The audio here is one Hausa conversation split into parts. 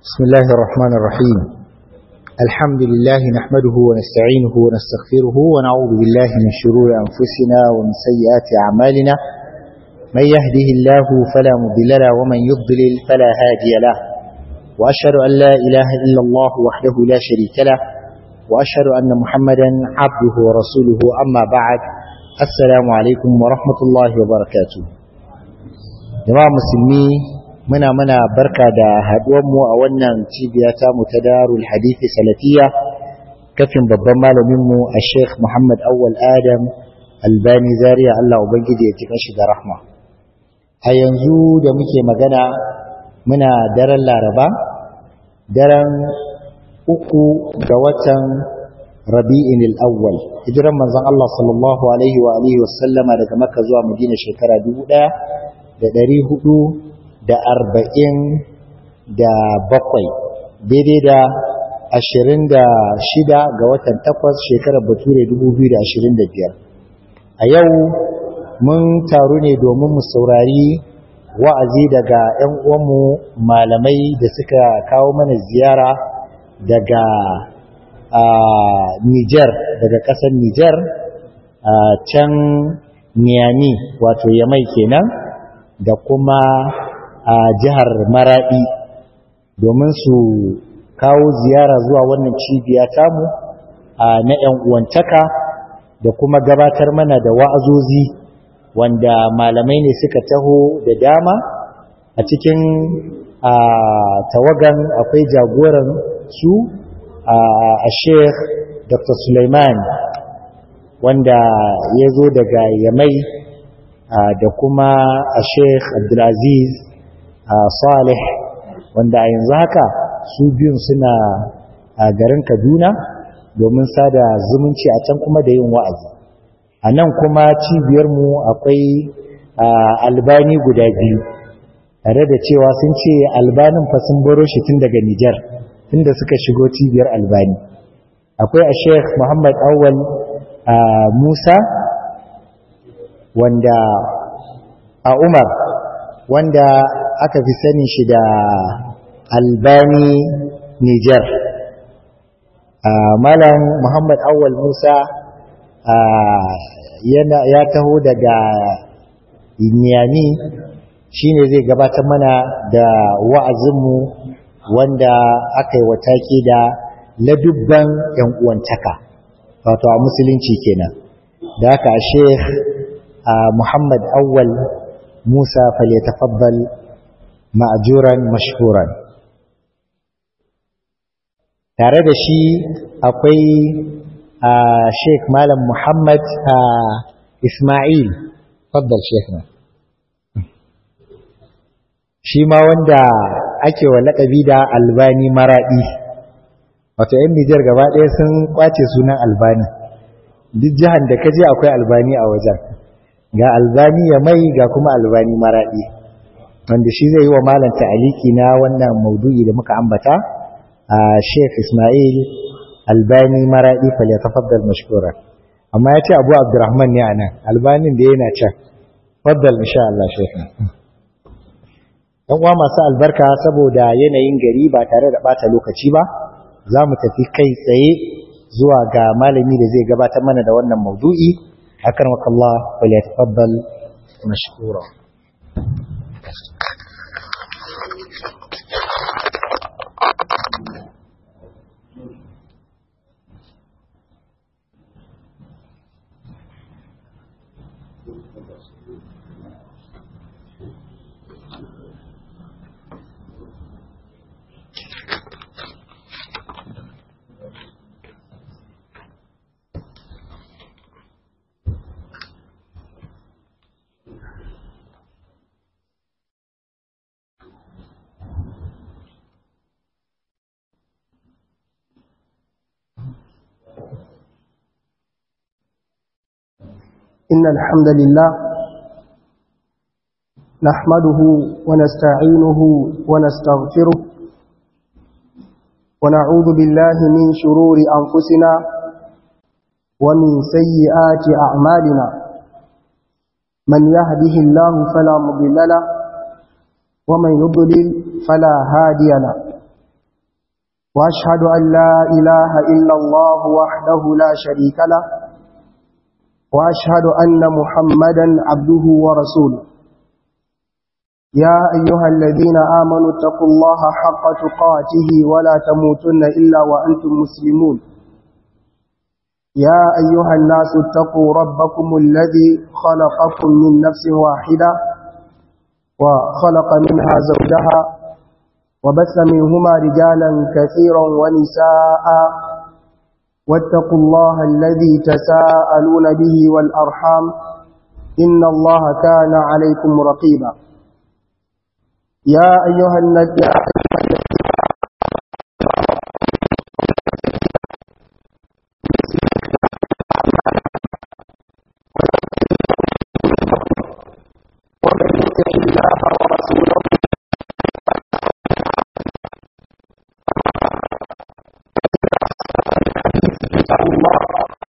بسم الله الرحمن الرحيم الحمد لله نحمده ونستعينه ونستغفره ونعوذ بالله من شرور أنفسنا ومن سيئات أعمالنا من يهده الله فلا مضل له ومن يضلل فلا هادي له وأشهد أن لا إله إلا الله وحده لا شريك له وأشهد أن محمدا عبده ورسوله أما بعد السلام عليكم ورحمة الله وبركاته جماعة مسلمين muna mana barka da haduwanmu a wannan cibiya ta mu ta darul hadithi salafiya kafin babban malaminmu a sheikh muhammad awwal adam albani zaria allah ubangiji ya cika shi da rahma a yanzu da muke magana muna daren laraba daren uku ga watan rabi'in al-awwal hijiran manzon allah sallallahu alaihi wa alihi wasallama daga makka zuwa madina shekara dubu ɗaya da ɗari hudu da arba'in da bakwai daidai da ashirin da shida ga watan takwas shekarar bature dubu biyu da ashirin da biyar a yau mun taru ne domin mu saurari wa'azi daga 'yan uwanmu malamai da suka kawo mana ziyara daga Nijar daga ƙasar Nijar can Niyami wato Yamai kenan da kuma a jihar Maradi domin su kawo ziyara zuwa wannan cibiya tamu na 'yan uwantaka da kuma gabatar mana da wa'azozi wanda malamai ne suka taho da dama a cikin tawagan akwai jagoran su a sheikh dr suleiman wanda ya zo daga yamai da kuma a sheikh abdulaziz salih wanda a yanzu haka su biyun suna a garin kaduna domin sada zumunci a can kuma da yin wa'azi a nan kuma cibiyarmu akwai albani guda biyu tare da cewa sun ce albanin fa sun baro shi tun daga nijar tun da suka shigo cibiyar albani akwai a sheikh muhammad awal musa wanda a umar wanda aka fi sanin shi da albani niger malam muhammad awal musa ya taho daga niyami shi ne zai gabatar mana da wa'azinmu wanda aka yi wataki da ladubban ‘yan uwantaka wato a musulunci kenan da aka a sheikh muhammad awal musa falyatafaddal ma'ajuran mashhuran tare da shi akwai sheikh malam muhammad ismail faddal sheikh na shi ma wanda ake wa laƙabi da albani maraɗi wato yan nijar gaba ɗaya sun ƙwace sunan albani duk jihar da kaje akwai albani a wajen ga albani ya mai ga kuma albani maraɗi wanda shi zai yi wa malam ta'aliki na wannan maudu'i da muka ambata a Sheikh Ismail Albani Maradi fal yatafaddal mashkura amma yace Abu Abdurrahman ne anan Albanin da yana can faddal insha Allah Sheikh dan uwa masu albarka saboda yanayin gari ba tare da bata lokaci ba za mu tafi kai tsaye zuwa ga malami da zai gabatar mana da wannan maudu'i akramakallah fal yatafaddal mashkura إن الحمد لله نحمده ونستعينه ونستغفره ونعوذ بالله من شرور أنفسنا ومن سيئات أعمالنا من يهده الله فلا مضل له ومن يضلل فلا هادي له وأشهد أن لا إله إلا الله وحده لا شريك له وأشهد أن محمدا عبده ورسوله يا أيها الذين آمنوا اتقوا الله حق تقاته ولا تموتن إلا وأنتم مسلمون يا أيها الناس اتقوا ربكم الذي خلقكم من نفس واحدة وخلق منها زوجها وبث منهما رجالا كثيرا ونساء واتقوا الله الذي تساءلون به والأرحام إن الله كان عليكم رقيبا يا أيها النبي ومن يطع الله ورسوله الله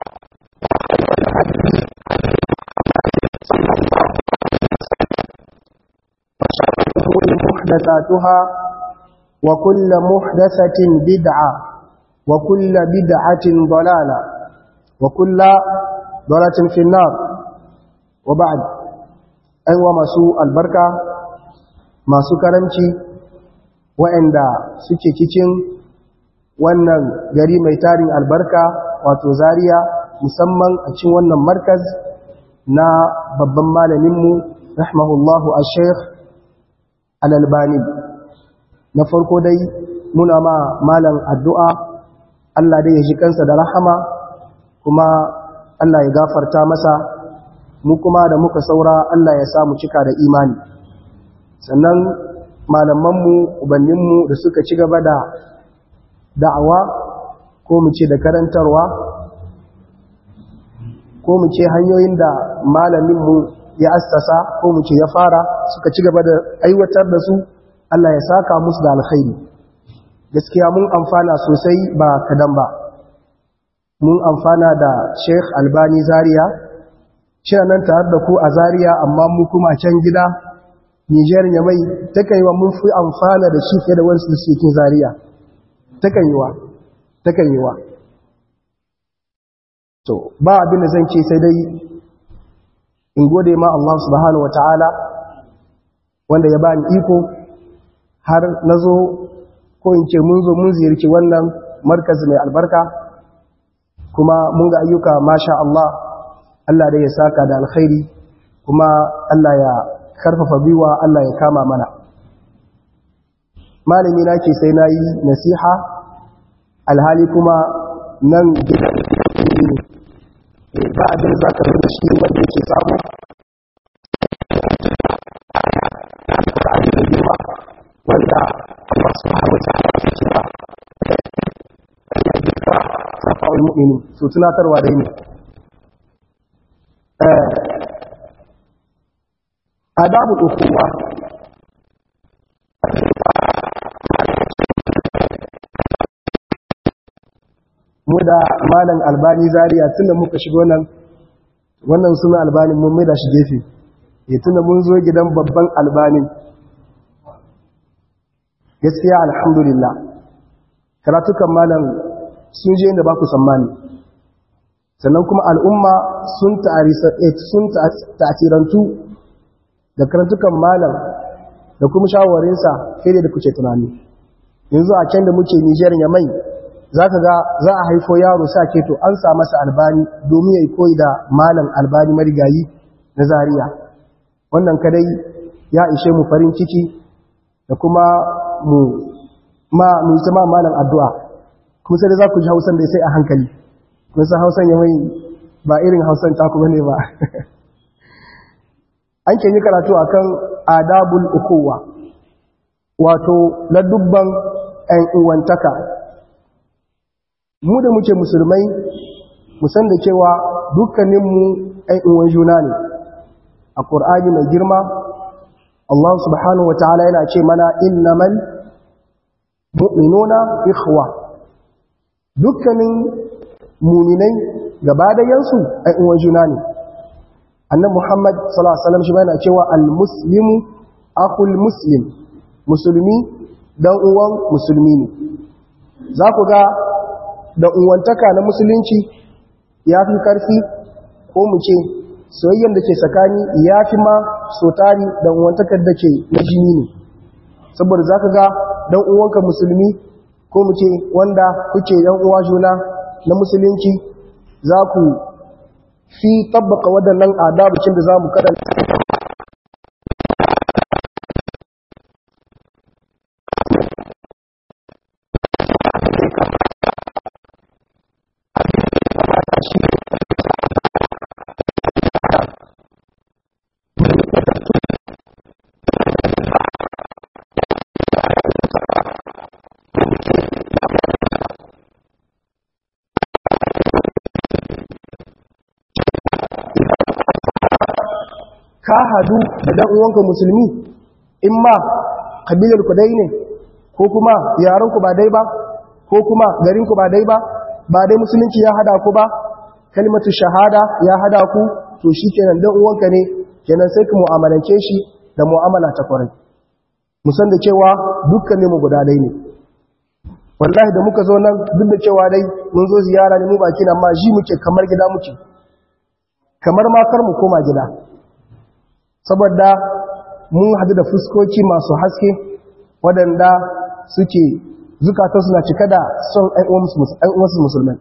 وشر الأمور محدثاتها وكل محدثة بدعة وكل بدعة ضلالة وكل ضلالة في النار وبعد أيوة مسوء البركة ما سكرمتي وعند سكي كيكين wannan gari mai tarin albarka wato Zaria musamman a cikin wannan markaz na babban malaminmu rahimahullahu a sheikh al'albani na farko dai muna ma malam addu'a Allah dai ya ji kansa da rahama kuma Allah ya gafarta masa mu kuma da muka saura Allah ya samu cika da imani sannan malamanmu ubanninmu da suka ci gaba da da'awa ko mu ce da karantarwa ko mu ce hanyoyin da malaminmu ya assasa ko mu ce ya fara suka ci gaba da aiwatar da su Allah ya saka musu da alkhairi gaskiya mun amfana sosai ba kadan ba mun amfana da Sheikh Albani Zaria shi nan tare da ku a Zaria amma mu kuma a can gida Niger ya mai takaiwa mun fi amfana da shi fiye da wasu da suke Zaria takaiwa takaiwa to ba abin da zan ce sai dai in gode ma Allah subhanahu wa ta'ala wanda ya bani iko har na zo ko in ce mun zo mun ziyarci wannan markazi mai albarka kuma mun ga ayyuka masha Allah Allah da ya saka da alkhairi kuma Allah ya karfafa biwa Allah ya kama mana malami na ke sai na yi nasiha alhali kuma nan gidan ba abin za ka da shi wanda yake samu wanda Allah subhanahu wa ta'ala ya cewa ya duka safa'ul mu'mini su tunatarwa da ne adabu ukuwa mu da malam albani zaria tunda muka shigo nan wannan suna albani mun mai da shi gefe ya tunda mun zo gidan babban albani gaskiya alhamdulillah karatukan malam sun je inda ba ku tsammani sannan kuma al'umma sun ta'asirantu da karatukan malam da kuma shawarinsa fiye da kuke tunani yanzu a can da muke nijar ya mai za ka ga za a haifo yaro sa ke to an sa masa albani domin ya yi koyi da malam albani marigayi na zariya wannan kadai ya ishe mu farin ciki da kuma mu ma mu yi ma malam addu'a kuma sai da za ku ji hausan da sai a hankali kun san hausan ya mai ba irin hausan ta ku bane ba an ke yi karatu akan adabul ukuwa wato ladubban 'yan uwantaka mu da muke musulmai musan da cewa dukkaninmu ɗan uwan juna ne a ƙur'ani mai girma Allah subhanahu wa ta'ala yana ce mana innamal mu'minuna ikhwa dukkanin muminai gaba da yansu ɗan uwan juna ne annan muhammad sallallahu alaihi wasallam shi yana cewa al-muslimu akhul muslim musulmi dan uwan musulmi ne za ku ga da unwantaka na musulunci ya fi ƙarfi ko mu ce soyayyar da ke tsakani ya fi ma sotari da unwantakar da ke na jini ne saboda za ka ga ɗan uwanka musulmi ko mu ce wanda kuke ɗan uwa juna na musulunci za ku fi tabbaka waɗannan adabacin da za mu karanta ka hadu da dan uwanka musulmi in ma kabilar ku dai ne ko kuma yaran ku ba dai ba ko kuma garin ku ba dai ba ba dai musulunci ya hada ku ba kalmatu shahada ya hada ku to shikenan dan uwanka ne kenan sai ku mu'amalance shi da mu'amala ta kwarai musan da cewa dukkan mu guda dai ne wallahi da muka zo nan duk da cewa dai mun zo ziyara ne mu baki nan ma ji muke kamar gida muke kamar ma kar mu koma gida saboda mun hadu da fuskoki masu haske waɗanda suke zukata suna cika da son ɗan'uwansu musulman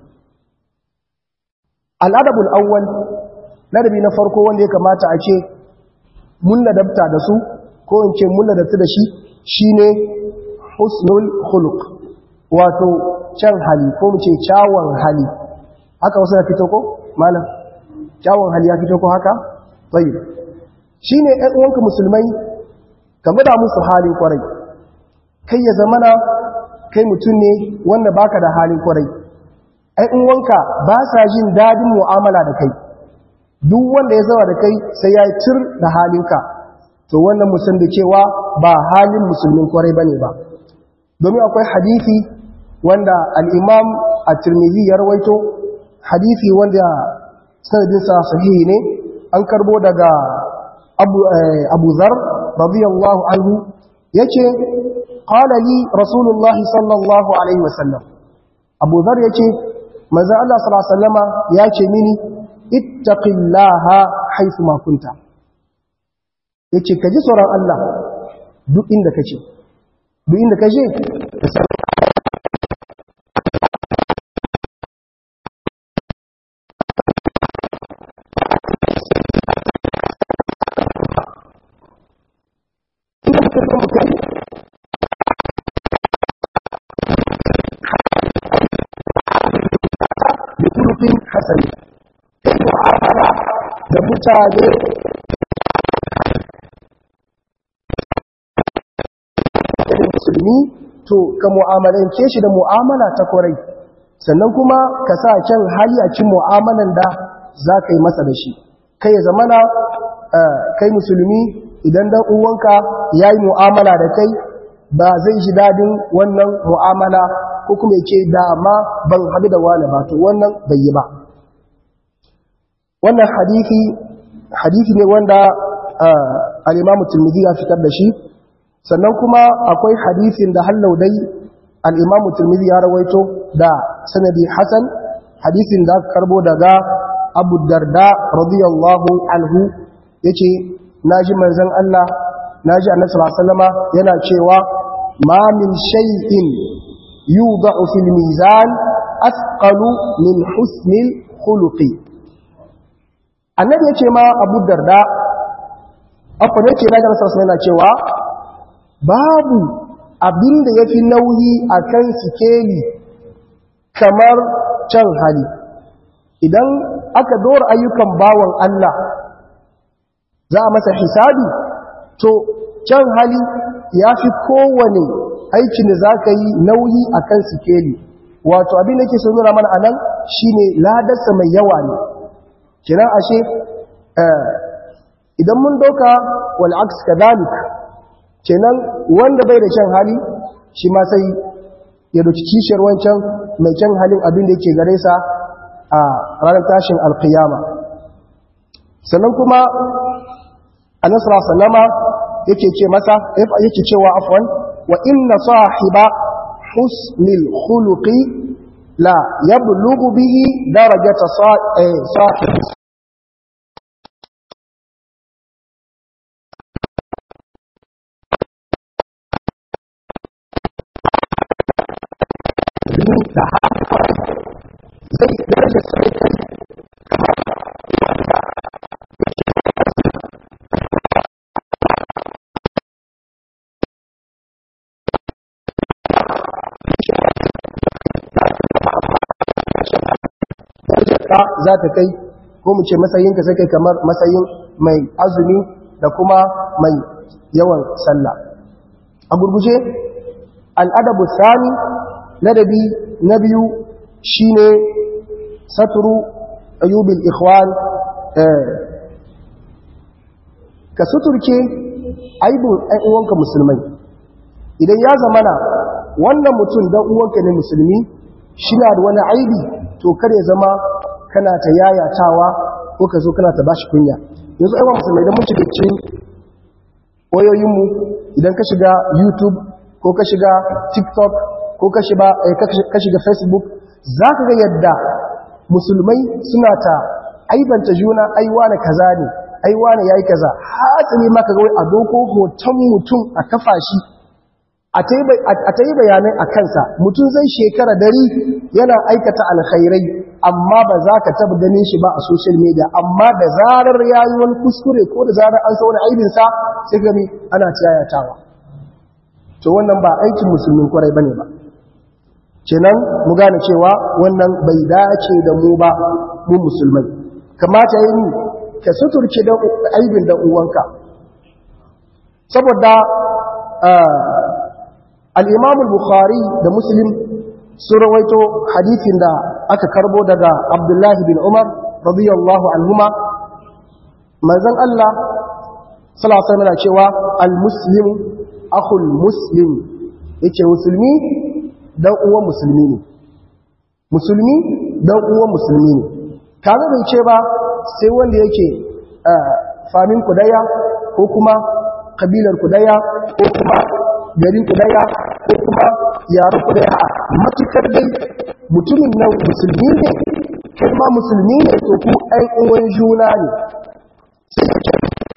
al'adabul awwal ladabi na farko wanda ya kamata a ce mun ladabta da su ko in ce mun ladabta da shi shine husnul khuluq wato can hali ko mu ce kyawun hali haka wasu ya fito ko malam kyawun hali ya fito ko haka tsayi shi ne uwanka musulmai ka da musu halin kwarai kai ya zamana kai mutum ne wanda baka da halin kwarai uwanka ba sa jin dadin mu'amala da kai duk wanda ya zama da kai sai ya cir da halinka to wannan musun da cewa ba halin musulmin kwarai bane ba domin akwai hadisi wanda al-imam at-tirmidhi ya rawaito hadisi wanda sanadinsa sahihi ne an karbo daga abu abu zar radiyallahu anhu yace qala li rasulullahi sallallahu alaihi wasallam abu zar yace manzo Allah sallallahu alaihi wasallama yace mini ittaqillaha haythu ma kunta yace kaji tsoron Allah duk inda kace duk inda kaje ka san hasani kai mu'amala da mutane da musulmi to ka mu'amalance shi da mu'amala ta kwarai sannan kuma ka sa kyan hali a cin mu'amalan da za ka yi masa da shi kai ya zamana kai musulmi idan dan uwanka ya yi mu'amala da kai ba zai ji dadin wannan mu'amala ko kuma ya ce dama ban haɗu da wani ba to wannan bai yi ba wannan hadithi hadithi ne wanda al-Imam Tirmidhi ya fitar da shi sannan kuma akwai hadithin da hallau dai al-Imam Tirmidhi ya rawaito da sanadi hasan hadithin da karbo daga Abu Darda radiyallahu anhu yace naji manzon Allah naji Annabi sallallahu alaihi wasallama yana cewa ma min shay'in yudau fil mizan athqalu min husnil khuluqi annabi ya ce ma abu darda abu ne ce daga nasarar yana cewa babu abin da ya fi nauyi a kan sikeli kamar can hali idan aka dora ayyukan bawan Allah za a masa hisabi to can hali ya fi kowane aikin da za ka yi nauyi a kan sikeli wato abin da ke so nuna mana a nan shi ne ladarsa mai yawa ne kiran ashe idan mun doka wal'aks kadalik kenan wanda bai da kyan hali shi ma sai ya doki kishiyar wancan mai kyan halin abin da yake gare sa a ranar tashin alkiyama sannan kuma anasra sallama yake ce masa yake cewa afwan wa inna sahiba husnil khuluqi la yablughu bihi darajata sahib da zai daraja sai kai ka za ta kai ko mu ce matsayinka sai kai kamar matsayin mai azumi da kuma mai yawan sallah a gurguje al'adabu sani ladabi na biyu shine saturu ayyubil ikhwan ka suturke aibin ɗan uwanka musulmai idan ya zamana wannan mutum dan uwanka ne musulmi shi na da wani aibi to kar ya zama kana ta yayatawa ko ka zo kana ta bashi kunya yanzu aiwa musulmai idan mun shiga cikin wayoyinmu idan ka shiga youtube ko ka shiga tiktok ko ka shiga facebook za ka ga yadda musulmai suna ta aibanta juna aiwa na kaza ne aiwa na yayi kaza hatsari maka ga wai a doko hoton mutum a kafa shi a ta yi bayanai a kansa mutum zai shekara dari yana aikata alkhairai amma ba za ka taba ganin shi ba a social media amma da zarar ya yi wani kuskure ko da zarar an wani aibinsa sai gami ana tiyayatawa to wannan ba aikin musulmin kwarai bane ba kenan mu gane cewa wannan bai dace da mu ba mu musulmai kamata yi ka suturce da aibin da uwanka saboda al-imam al-bukhari da muslim sun rawaito hadithin da aka karbo daga abdullahi bin umar radiyallahu anhuma manzon Allah sallallahu alaihi wasallam cewa al-muslimu akhul muslim yace musulmi dan uwan musulmi ne musulmi dan uwan musulmi ne kaga bai ce ba sai wanda yake famin kudaya ko kuma kabilar kudaya ko kuma garin kudaya ko kuma yaran kudaya matukar dai mutumin nan musulmi ne kai ma musulmi ne to ku ɗan uwan juna ne sai ka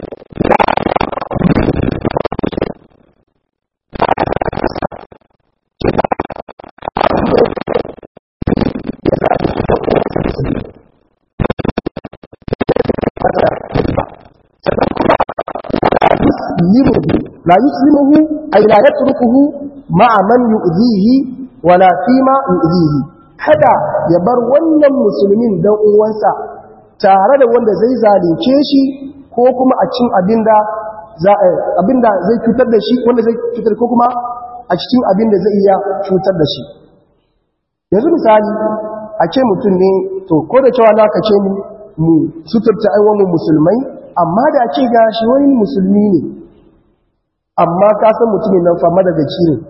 لا يسلمه أي لا يتركه مع من يؤذيه ولا فيما يؤذيه kada ya bar wannan musulmin dan uwansa tare da wanda zai zalunce shi ko kuma a cin abinda abinda zai cutar da shi wanda zai cutar ko kuma a cikin abinda zai iya cutar da shi yanzu misali a ce mutum ne to ko da cewa na ka ce mu mu suturta aiwamin musulmai amma da ce ga shi wani musulmi ne amma ka san mutumin nan fa madargaci ne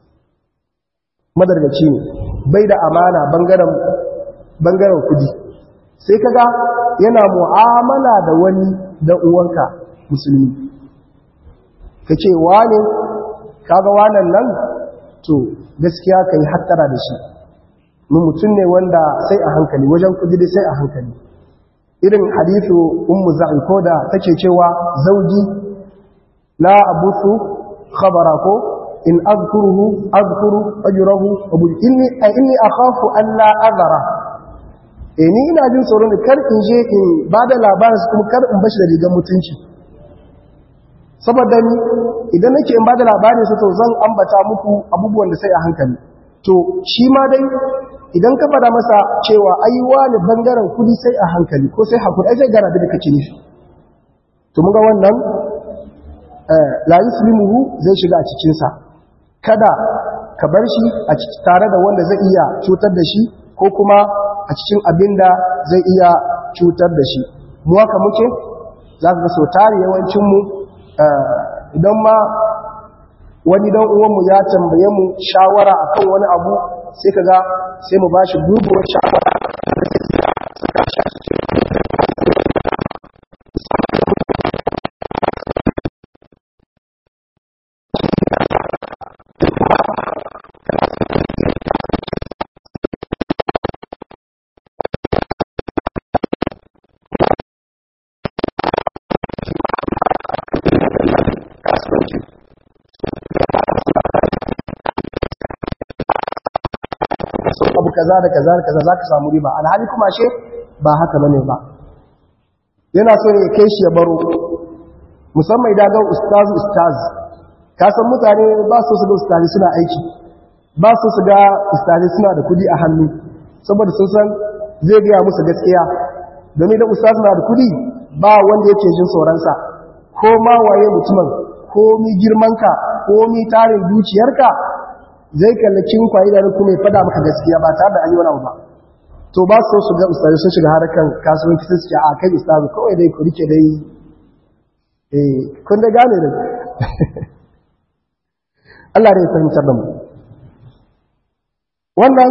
madargaci ne bai da amana bangaren bangaren kudi sai kaga yana mu'amala da wani da uwanka musulmi kace wane kaga wannan nan to gaskiya kai hattara da shi mun mutum ne wanda sai a hankali wajen kudi dai sai a hankali irin hadithu ummu za'i ko da take cewa zauji la abusu khabara ko in azkuruhu azkuru ajrahu abu inni inni akhafu an la azara eh ni ina jin tsoro ne kar in je in bada labarin kuma kar in bashi da rigar mutunci saboda ni idan nake in bada labarin su to zan ambata muku abubuwan da sai a hankali to shi ma dai idan ka fada masa cewa ai wani bangaren kudi sai a hankali ko sai hakuri ai zai gana da kake nufi to mun ga wannan la yuslimuhu zai shiga a cikin sa kada ka bar shi a tare da wanda zai iya cutar da shi ko kuma a cikin abinda zai iya cutar da shi mu haka muke za ka ga so tare yawancin mu idan ma wani dan uwanmu ya tambaye mu shawara akan wani abu sai kaga sai mu bashi gurguwar shawara kaza da kaza da kaza zaka samu riba alhali kuma she ba haka bane ba yana so ne kai shi ya baro musamman idan ga ustaz ustaz ka san mutane ba su su ga ustazi suna aiki ba su su ga ustazi suna da kudi a hannu saboda sun san zai gaya musu gaskiya domin da ustaz na da kudi ba wanda yake jin tsoronsa ko ma waye mutumin ko mi girmanka ko mi tarin dukiyarka zai kallakin kwayi da kuma ya fada maka gaskiya ba tare da an yi wani abu ba to ba su su ga ustazi sun shiga harkar kasuwanci sun ce a kai ustazi kawai dai ku rike dai eh kun da gane da Allah da ya fahimtar da mu wannan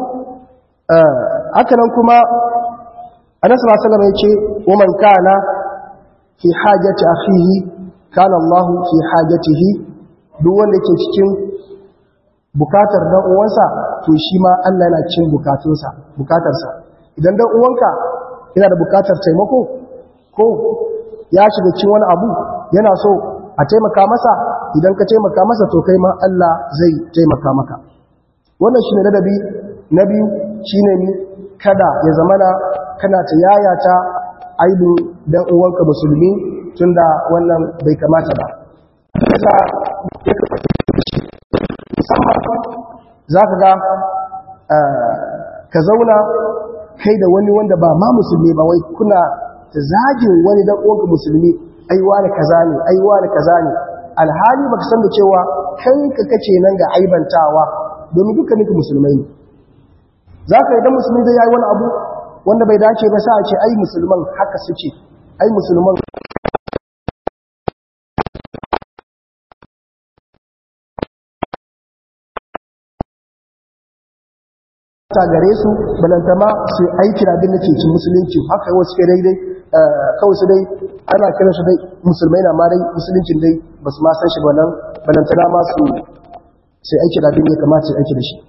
haka nan kuma annabi sallallahu alaihi wasallam yace wa man kana fi hajati akhihi kana Allah fi hajatihi duk wanda yake cikin bukatar dan uwansa to shi ma Allah yana cikin bukatunsa bukatarsa idan dan uwanka yana da bukatar taimako ko ya shiga cikin wani abu yana so a taimaka masa idan ka taimaka masa to kai ma Allah zai taimaka maka wannan shine ladabi na biyu shine ni kada ya zamana kana ta yayata aibin dan uwanka musulmi tunda wannan bai kamata ba za ka ga ka zauna kai da wani wanda ba ma musulmi ba wai kuna zagin wani dan uwanka musulmi aiwa da kaza ne aiwa da kaza ne alhali baka san da cewa kai ka kace nan ga aibantawa domin dukkanin musulmai ne za ka idan musulmi zai yi wani abu wanda bai dace ba sa a ce ai musulman haka suke ai musulman ta gare su balantama su aiki abin da ke cin musulunci haka wasu ke daidai kawai su dai ana kiran su dai musulmai na ma dai musuluncin dai ba su ma san shi wannan balantana ma su sai aiki da abin da ya kamata su aiki da shi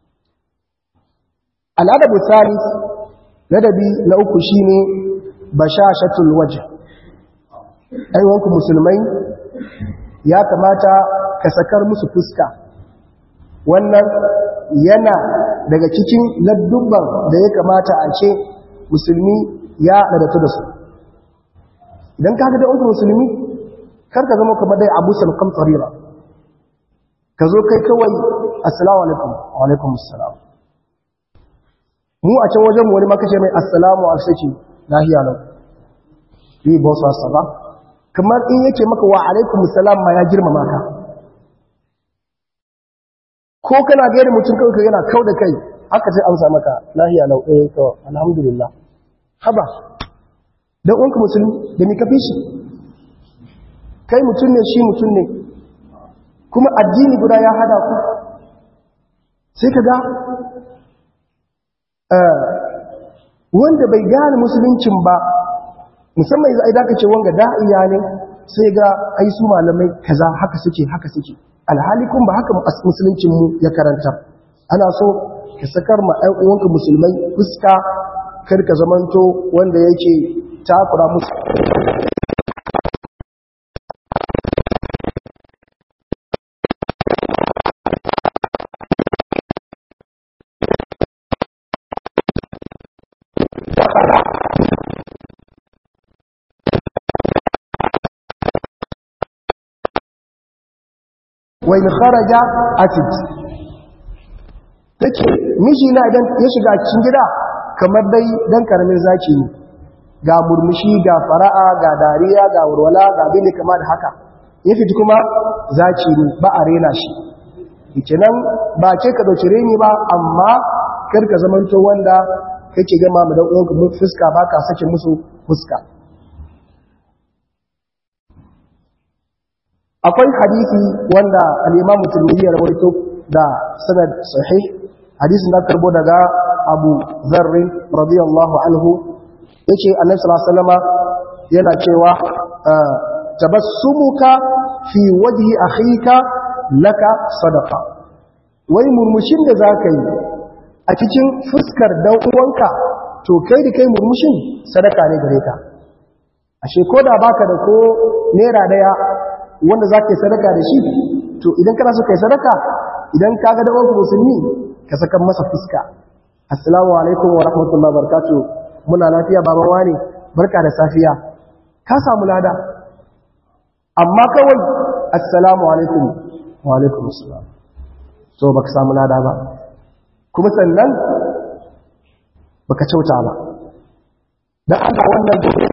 al'adar misali ladabi na uku shi ne bashashatul waje aiwanku musulmai ya kamata ka sakar musu fuska wannan yana daga cikin ladubban da ya kamata a ce musulmi ya ladatu da su idan ka ga da uku musulmi karka zama kamar dai abu salkam tsarira ka zo kai kawai assalamu alaikum wa alaikum assalam mu a can wajen wani makashe mai assalamu alaikum lahiya lau yi ba su asaba kamar in yake maka wa alaikum assalam ma ya girmama ka ko kana gaida mutum kawai yana kau da kai haka sai amsa maka lahiya lau eh to alhamdulillah haba dan uwanka musulmi da mi kafi shi kai mutum ne shi mutum ne kuma addini guda ya hada ku sai ka ga wanda bai gane musuluncin ba musamman idan idan ka ce wanga da'iya ne sai ga ai su malamai kaza haka suke haka suke alhali kun ba haka musuluncin mu ya karanta ana so ka sakar ma ɗan uwanka musulmai fuska kar ka zamanto wanda yake takura musu wai ni kharaja atid take miji na idan ya shiga cikin gida kamar dai dan karamin zaki ne ga murmushi ga fara'a ga dariya ga warwala ga abin da kama da haka ya fiti kuma zaki ne ba a rena shi kenan ba ce ka dauki reni ba amma kar ka zamanto wanda kake gama mu dan uwanka fuska ba ka sake musu fuska akwai hadisi wanda al-Imam Tirmidhi ya rawaito da sanad sahih hadisin da karbo daga Abu Dharr radiyallahu anhu yace Annabi sallallahu alaihi wasallam yana cewa tabassumuka fi wajhi akhika laka sadaqa wai murmushin da zaka yi a cikin fuskar dan uwanka to kai da kai murmushin sadaka ne gare ka ashe ko da baka da ko naira daya wanda za ka yi sadaka da shi to idan kana so ka yi sadaka idan ka ga dawon musulmi ka saka masa fuska assalamu alaikum wa rahmatullahi barkatu muna lafiya baban wani barka da safiya ka samu lada amma kawai assalamu alaikum wa alaikum assalam so baka samu lada ba kuma sannan baka kyauta ba dan Allah wannan gobe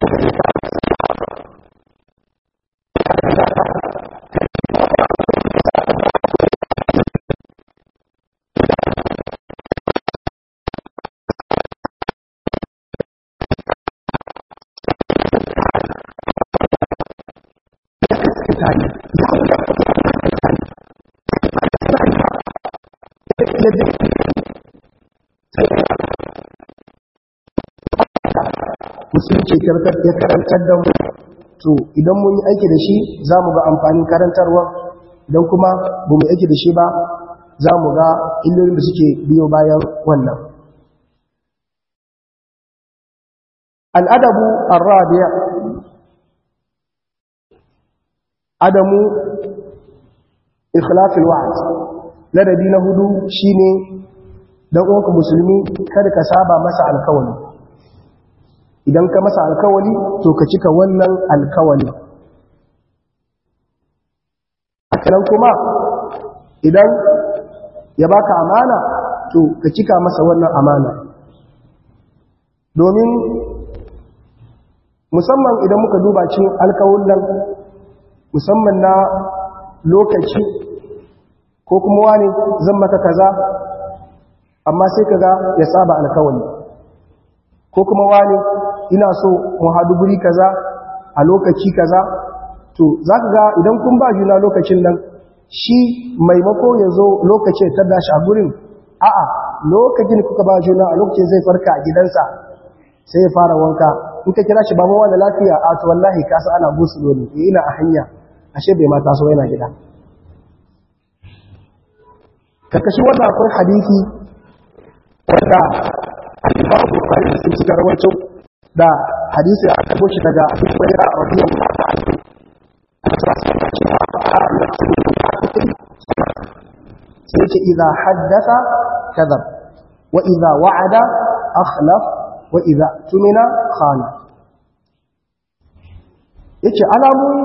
musulunci ya karantar da mu to idan mun yi aiki da shi za mu ga amfanin karantarwa idan kuma ba mu aiki da shi ba za mu ga illolin da suke biyo bayan wannan al'adabu arrabiya adamu ikhlafil wa'ad ladabi na hudu shine dan uwanka musulmi kada ka saba masa alkawari idan ka masa alkawali to ka cika wannan alkawali hakanan kuma idan ya baka amana to ka cika masa wannan amana domin musamman idan muka duba cin alkawullan musamman na lokaci ko kuma wani zan maka kaza amma sai kaga ya saba alkawali ko kuma wani ina so mu haɗu guri kaza a lokaci kaza to za ka ga idan kun ba juna lokacin nan shi maimako ya zo lokacin ta dashi a gurin a'a lokacin kuka ba juna a lokacin zai farka a gidansa sai ya fara wanka in ka kira shi ba mawa da lafiya a to wallahi kasa ana busu dole ya ina a hanya ashe bai mata so yana gida karkashin wannan akwai hadisi wanda al-Imam Bukhari sun ci garwancin da hadisi a kabo shi daga Abu Hurairah radiyallahu anhu sai ce idza haddatha kadhab wa idza wa'ada akhlaf wa idza tumina khana yace alamomi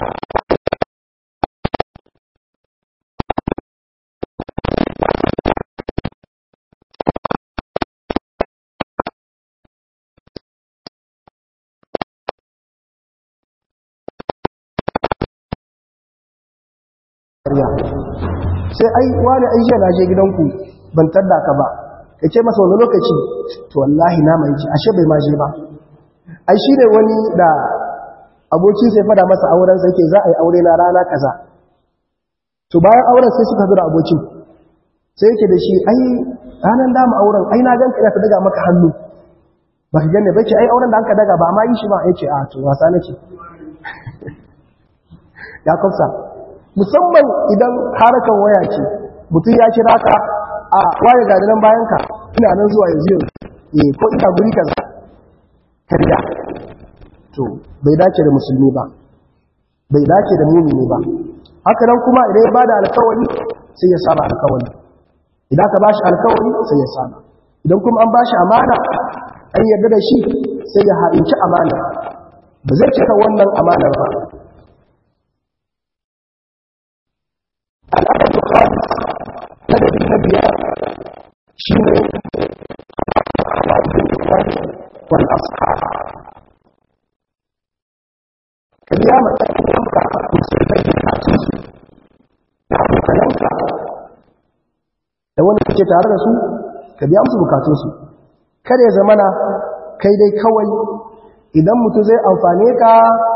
sai ai wani aisha na je gidanku ban tadda ka ba ka ce masa wani lokaci to wallahi na mai ashe bai ma je ba ai shi ne wani da abokin sai fada masa auren sai ke za a yi aure na rana kaza to bayan auren sai suka zura abokin sai yake da shi ai ranar dama auren ai na ganka ina ta daga maka hannu ba ka gane ba ce ai auren da an ka daga ba ma yi shi ba ya ce a to wasa nake ya kwafsa musamman idan harakan waya ce mutum ya kira ka a waye ga nan bayan ka ina nan zuwa yanzu yanzu ko ina guri kaza karya to bai dace da musulmi ba bai dace da mumini ba haka nan kuma idan ya bada alkawari sai ya saba alkawari idan ka bashi alkawari sai ya saba idan kuma an bashi amana an yarda da shi sai ya haɗinci amana ba zai cika wannan amanar ba al'adar bukari ladabi na biyar shi ne wal asfar ka biya matsayin ka musulmai bukatun su da abokananka da wani kake tare da su ka biya musu bukatun su kada ya zamana kai dai kawai idan mutum zai amfane ka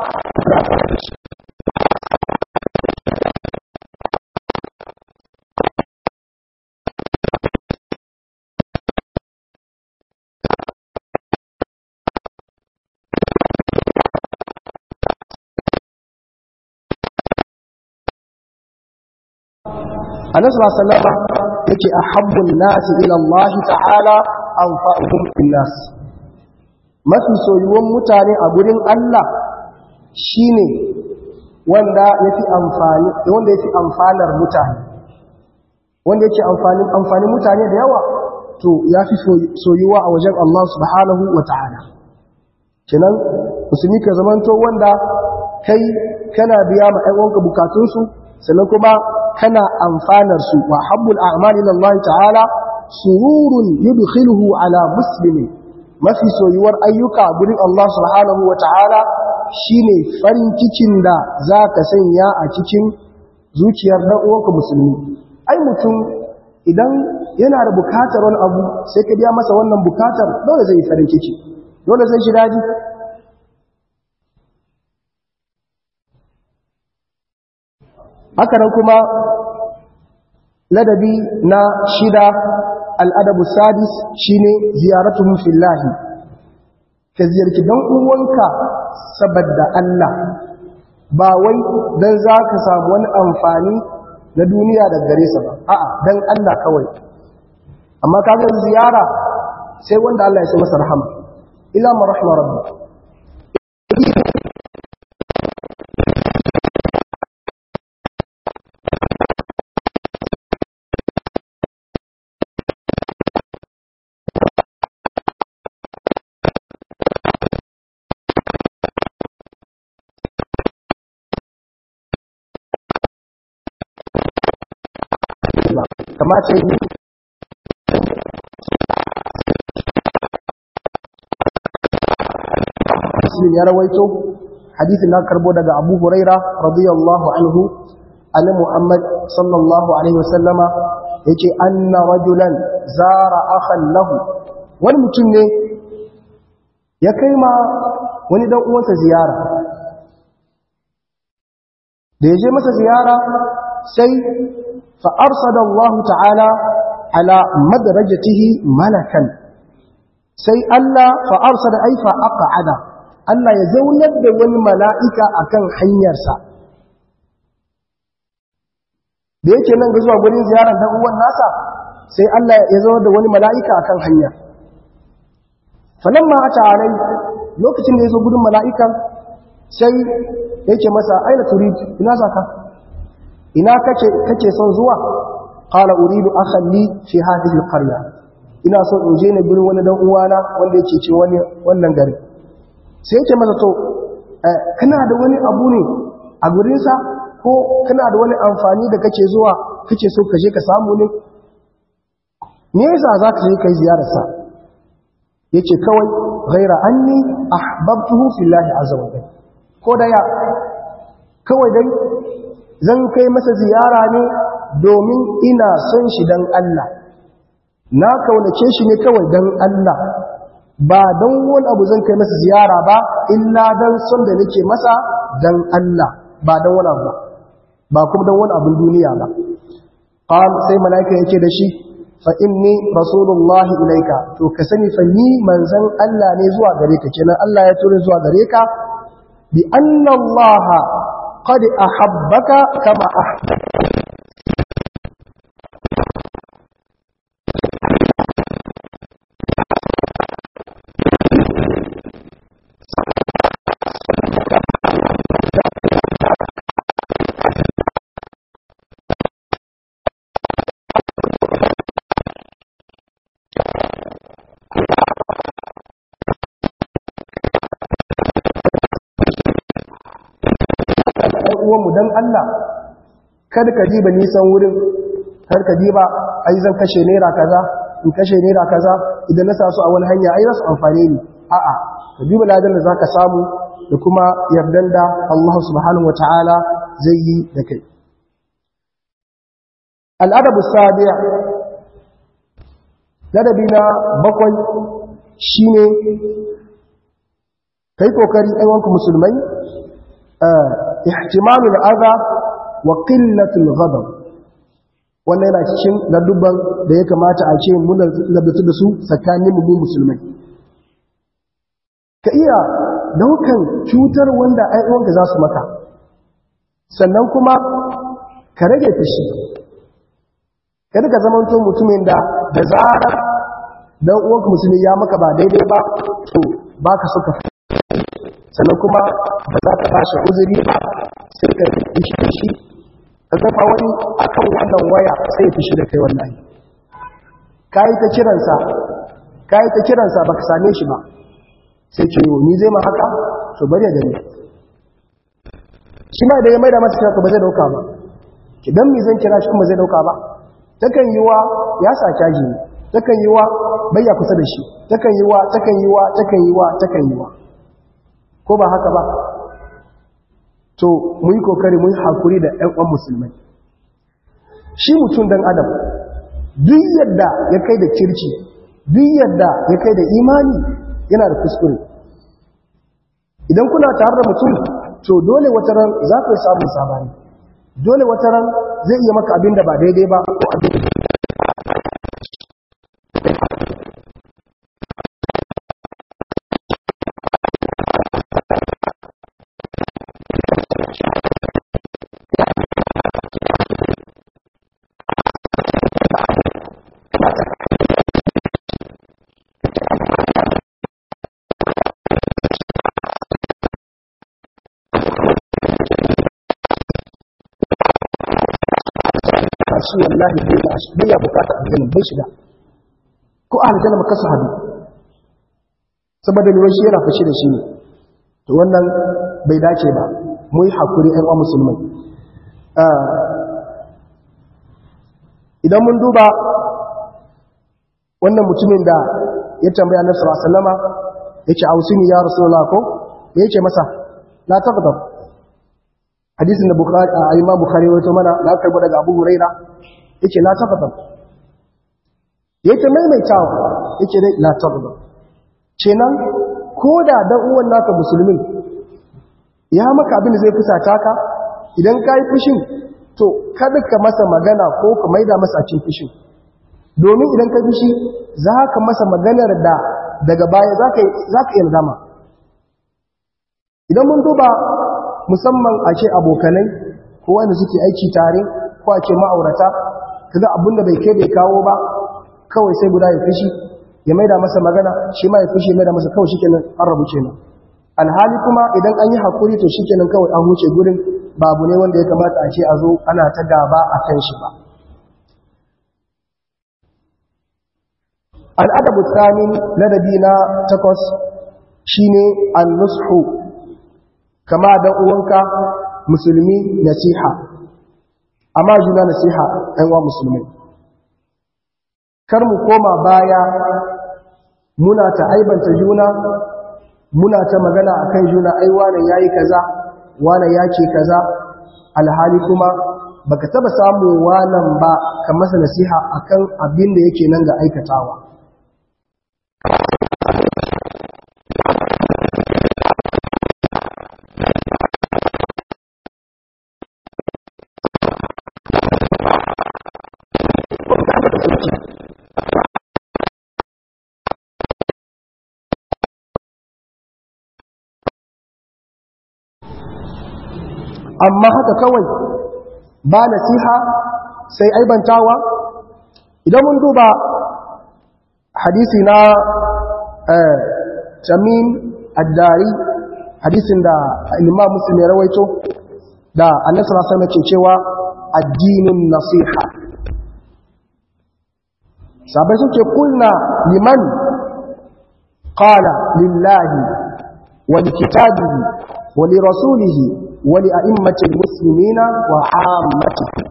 annabi sallallahu alaihi wasallam yake ahabbun nasi ila Allah ta'ala anfa'uhum bin nas mafi soyuwan mutane a gurin Allah shine wanda yafi amfani wanda yafi amfanar mutane wanda yake amfanin amfanin mutane da yawa to ya fi soyuwa a wajen Allah subhanahu wa ta'ala kenan musulmi ka zamanto wanda kai kana biya ma ‘yan'uwanka bukatunsu sannan kuma kana amfanar su wa habbul a'mali lillahi ta'ala sururun yudkhiluhu ala muslimin mafi soyuwar ayyuka gurin Allah subhanahu wa ta'ala shine farin cikin da za ka sanya a cikin zuciyar dan uwanka musulmi ai mutum idan yana da bukatar wani abu sai ka biya masa wannan bukatar dole zai yi farin ciki dole zai shi daji haka nan kuma ladabi na shida al'adabu sadis shine ziyaratu fillahi ka ziyarci dan uwanka saboda Allah ba wai dan za ka samu wani amfani na duniya da gare sa ba a'a dan Allah kawai amma kaga ziyara sai wanda Allah ya so masa rahama ila ma rahma rabbi kamata yi muslim ya rawaito hadithin na karbo daga abu huraira radiyallahu anhu ali muhammad sallallahu alaihi wasallama ya ce anna rajulan zara akhan lahu wani mutum ne ya kai ma wani dan uwansa ziyara da ya je masa ziyara sai فأرصد الله تعالى على مدرجته ملكا سي ألا فأرصد أي فأقعد ألا يزولد وني ملائكة أكن حنيرسا da yake nan ga zuwa gurin ziyarar dan uwan nasa sai Allah ya zo da wani mala'ika akan hanya falamma ata alai lokacin da ya zo gurin mala'ikan sai yake masa aina turid ina zaka ina kake kake son zuwa qala uridu akhan li fi hadhihi alqarya ina so in je ne gurin wani dan uwana wanda yake ce wani wannan gari sai yake masa to kana da wani abu ne a gurin sa ko kana da wani amfani da kake zuwa kake so ka je ka samu ne me yasa zaka je kai ziyarar sa yace kawai ghaira anni ahbabtuhu fillahi azza wa jalla ko da ya kawai dai zan kai masa ziyara ne domin ina son shi don Allah na kaunace shi ne kawai don Allah ba don wani abu zan kai masa ziyara ba illa don son da nake masa don Allah ba don wani abu ba kuma don wani abin duniya ba qal sai malaika yake da shi fa inni rasulullah ilaika to ka sani fa ni manzon Allah ne zuwa gare ka kenan Allah ya tura zuwa gare ka bi anna Allah قد أحبك كما أحبك uwanmu don Allah kada ka diba nisan wurin har ka diba ai zan kashe naira kaza in kashe naira kaza idan na sa su a wani hanya ai za su amfane ni a'a ka diba ladan da zaka samu da kuma yardan da Allah subhanahu wataala zai yi da kai al'adabu sabi ladabi na bakwai shine kai kokari aiwanku musulmai ihtimalu al'adha wa qillatul ghadab wannan yana cikin ladubban da ya kamata a ce mun labatu da su tsakanin mu musulmai ka iya daukan cutar wanda ai uwanka za su maka sannan kuma ka rage fushi kada ka zamanto mutumin da da zarar dan uwanka musulmi ya maka ba daidai ba to baka so ka sannan kuma ba za ka bashi uzuri ba sai ka fishi da shi ka zafa wani akan wannan waya sai ya fishi da kai wallahi kayi ta kiransa kayi ta kiransa baka same shi ba sai ce yo ni zai ma haka to bari ya gani shi ma da ya maida masa kira ba zai dauka ba idan mi zan kira shi kuma zai dauka ba takan yi wa ya sa caji ne takan yi wa bayya kusa da shi takan yi wa takan yi wa takan yi wa takan yi wa ko ba haka ba to mu yi kokari mu yi hakuri da ƴan uwan musulmai shi mutum dan adam duk yadda ya kai da kirki duk yadda ya kai da imani yana da kuskure idan kuna tare da mutum to dole wata ran za ku samu sabani dole wata ran zai iya maka abin da ba daidai ba ko abin shi wallahi bai da shi bai ya bukata aljanna bai shiga ko a aljanna maka su hadu saboda lura shi yana fashi da shi ne to wannan bai dace ba mu yi hakuri ɗan uwa musulmai idan mun duba wannan mutumin da ya tambaya annabi sallallahu alaihi wasallama yace ausini ya rasulullah ko me yake masa la taqdar hadisin da bukhari a imam bukhari wato mana da karbo daga abu huraira yake la taqdar yake maimaitawa yake dai la taqdar kenan ko da dan uwan naka musulmin ya maka abin da zai fusata ka idan ka yi fushin to kada ka masa magana ko ka maida masa cin fushin domin idan ka fushi za ka masa maganar da daga baya za ka yi gama idan mun duba musamman a ce abokanai ko wanda suke aiki tare ko a ce ma'aurata kaga abin da bai kai bai kawo ba kawai sai guda ya fushi ya maida masa magana shi ma ya fushi ya maida masa kawai shikenan an rabu kenan alhali kuma idan an yi hakuri to shikenan kawai an huce gurin babu ne wanda ya kamata a ce a zo ana ta gaba a kan shi ba al'adabu tsamin ladabi na takwas shine an-nushu kama da uwanka musulmi nasiha amma juna nasiha ɗan wa musulmai kar mu koma baya muna ta aibanta juna muna ta magana akan juna ai wane yayi kaza wane yake kaza alhali kuma baka taba samu wanan ba ka masa nasiha akan abin da yake nan ga aikatawa amma haka kawai ba nasiha sai aibantawa idan mun duba hadisi na tamim addari hadisin da imam muslim ya rawaito da annabi sallallahu alaihi wasallam ke cewa addinin nasiha sabai suke kulna liman qala lillahi wa likitabihi wa lirasulihi wa li'a'immatil muslimina wa 'ammatihim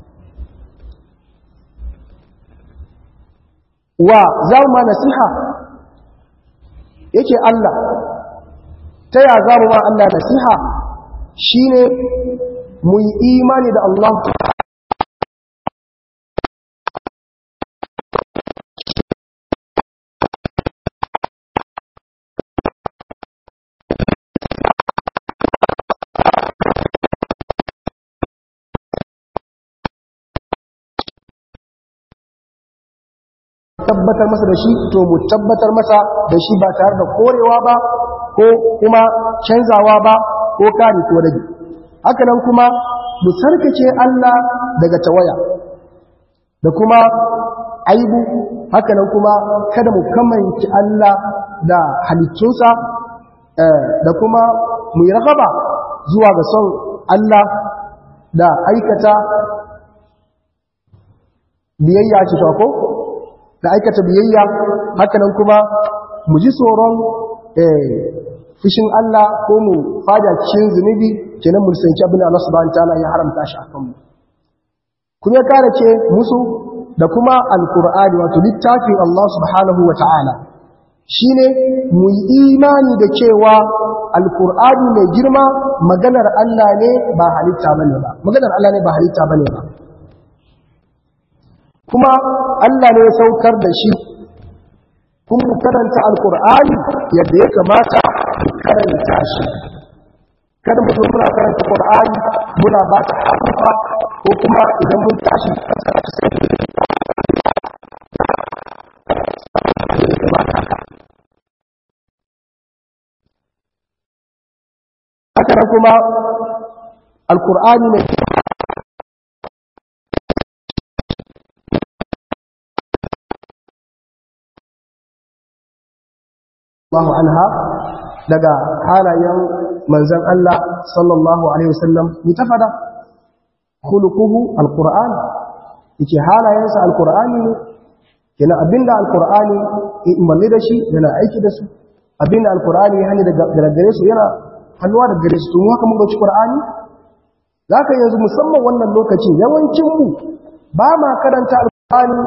wa za mu ma nasiha yake Allah ta ya za mu ma Allah nasiha shi ne mu yi imani da Allah tabbatar masa da shi to mu tabbatar masa da shi ba tare da korewa ba ko kuma canzawa ba ko kare ko rage haka nan kuma mu sarkace Allah daga tawaya da kuma aibu haka nan kuma kada mu kamanci Allah da halittunsa da kuma mu yi ragaba zuwa ga son Allah da aikata biyayya ce ko da aikata biyayya hakanan kuma mu ji tsoron fushin Allah ko mu fada cikin zunubi kenan mu sanci abin da Allah subhanahu wataala ya haramta shi akan mu kuma ya kare ce musu da kuma alqur'ani wato littafin Allah subhanahu wataala shine mu yi imani da cewa alqur'ani mai girma maganar Allah ne ba halitta bane ba maganar Allah ne ba halitta bane ba kuma Allah ne ya saukar da shi kun karanta alkur'ani yadda ya kamata karanta shi kada mu muna karanta qur'ani muna ba ta harufa ko kuma idan mun tashi haka kuma alkur'ani ne Allahu anha daga halayen manzon Allah sallallahu alaihi wasallam mutafada khuluquhu alquran yake halayensa alqurani ne yana abinda alqurani ya imanni da shi yana aiki da su abinda alqurani ya hani daga gare su yana hannuwa daga gare su to mu haka mun dauki qur'ani zaka yanzu musamman wannan lokacin yawancin mu ba ma karanta alqurani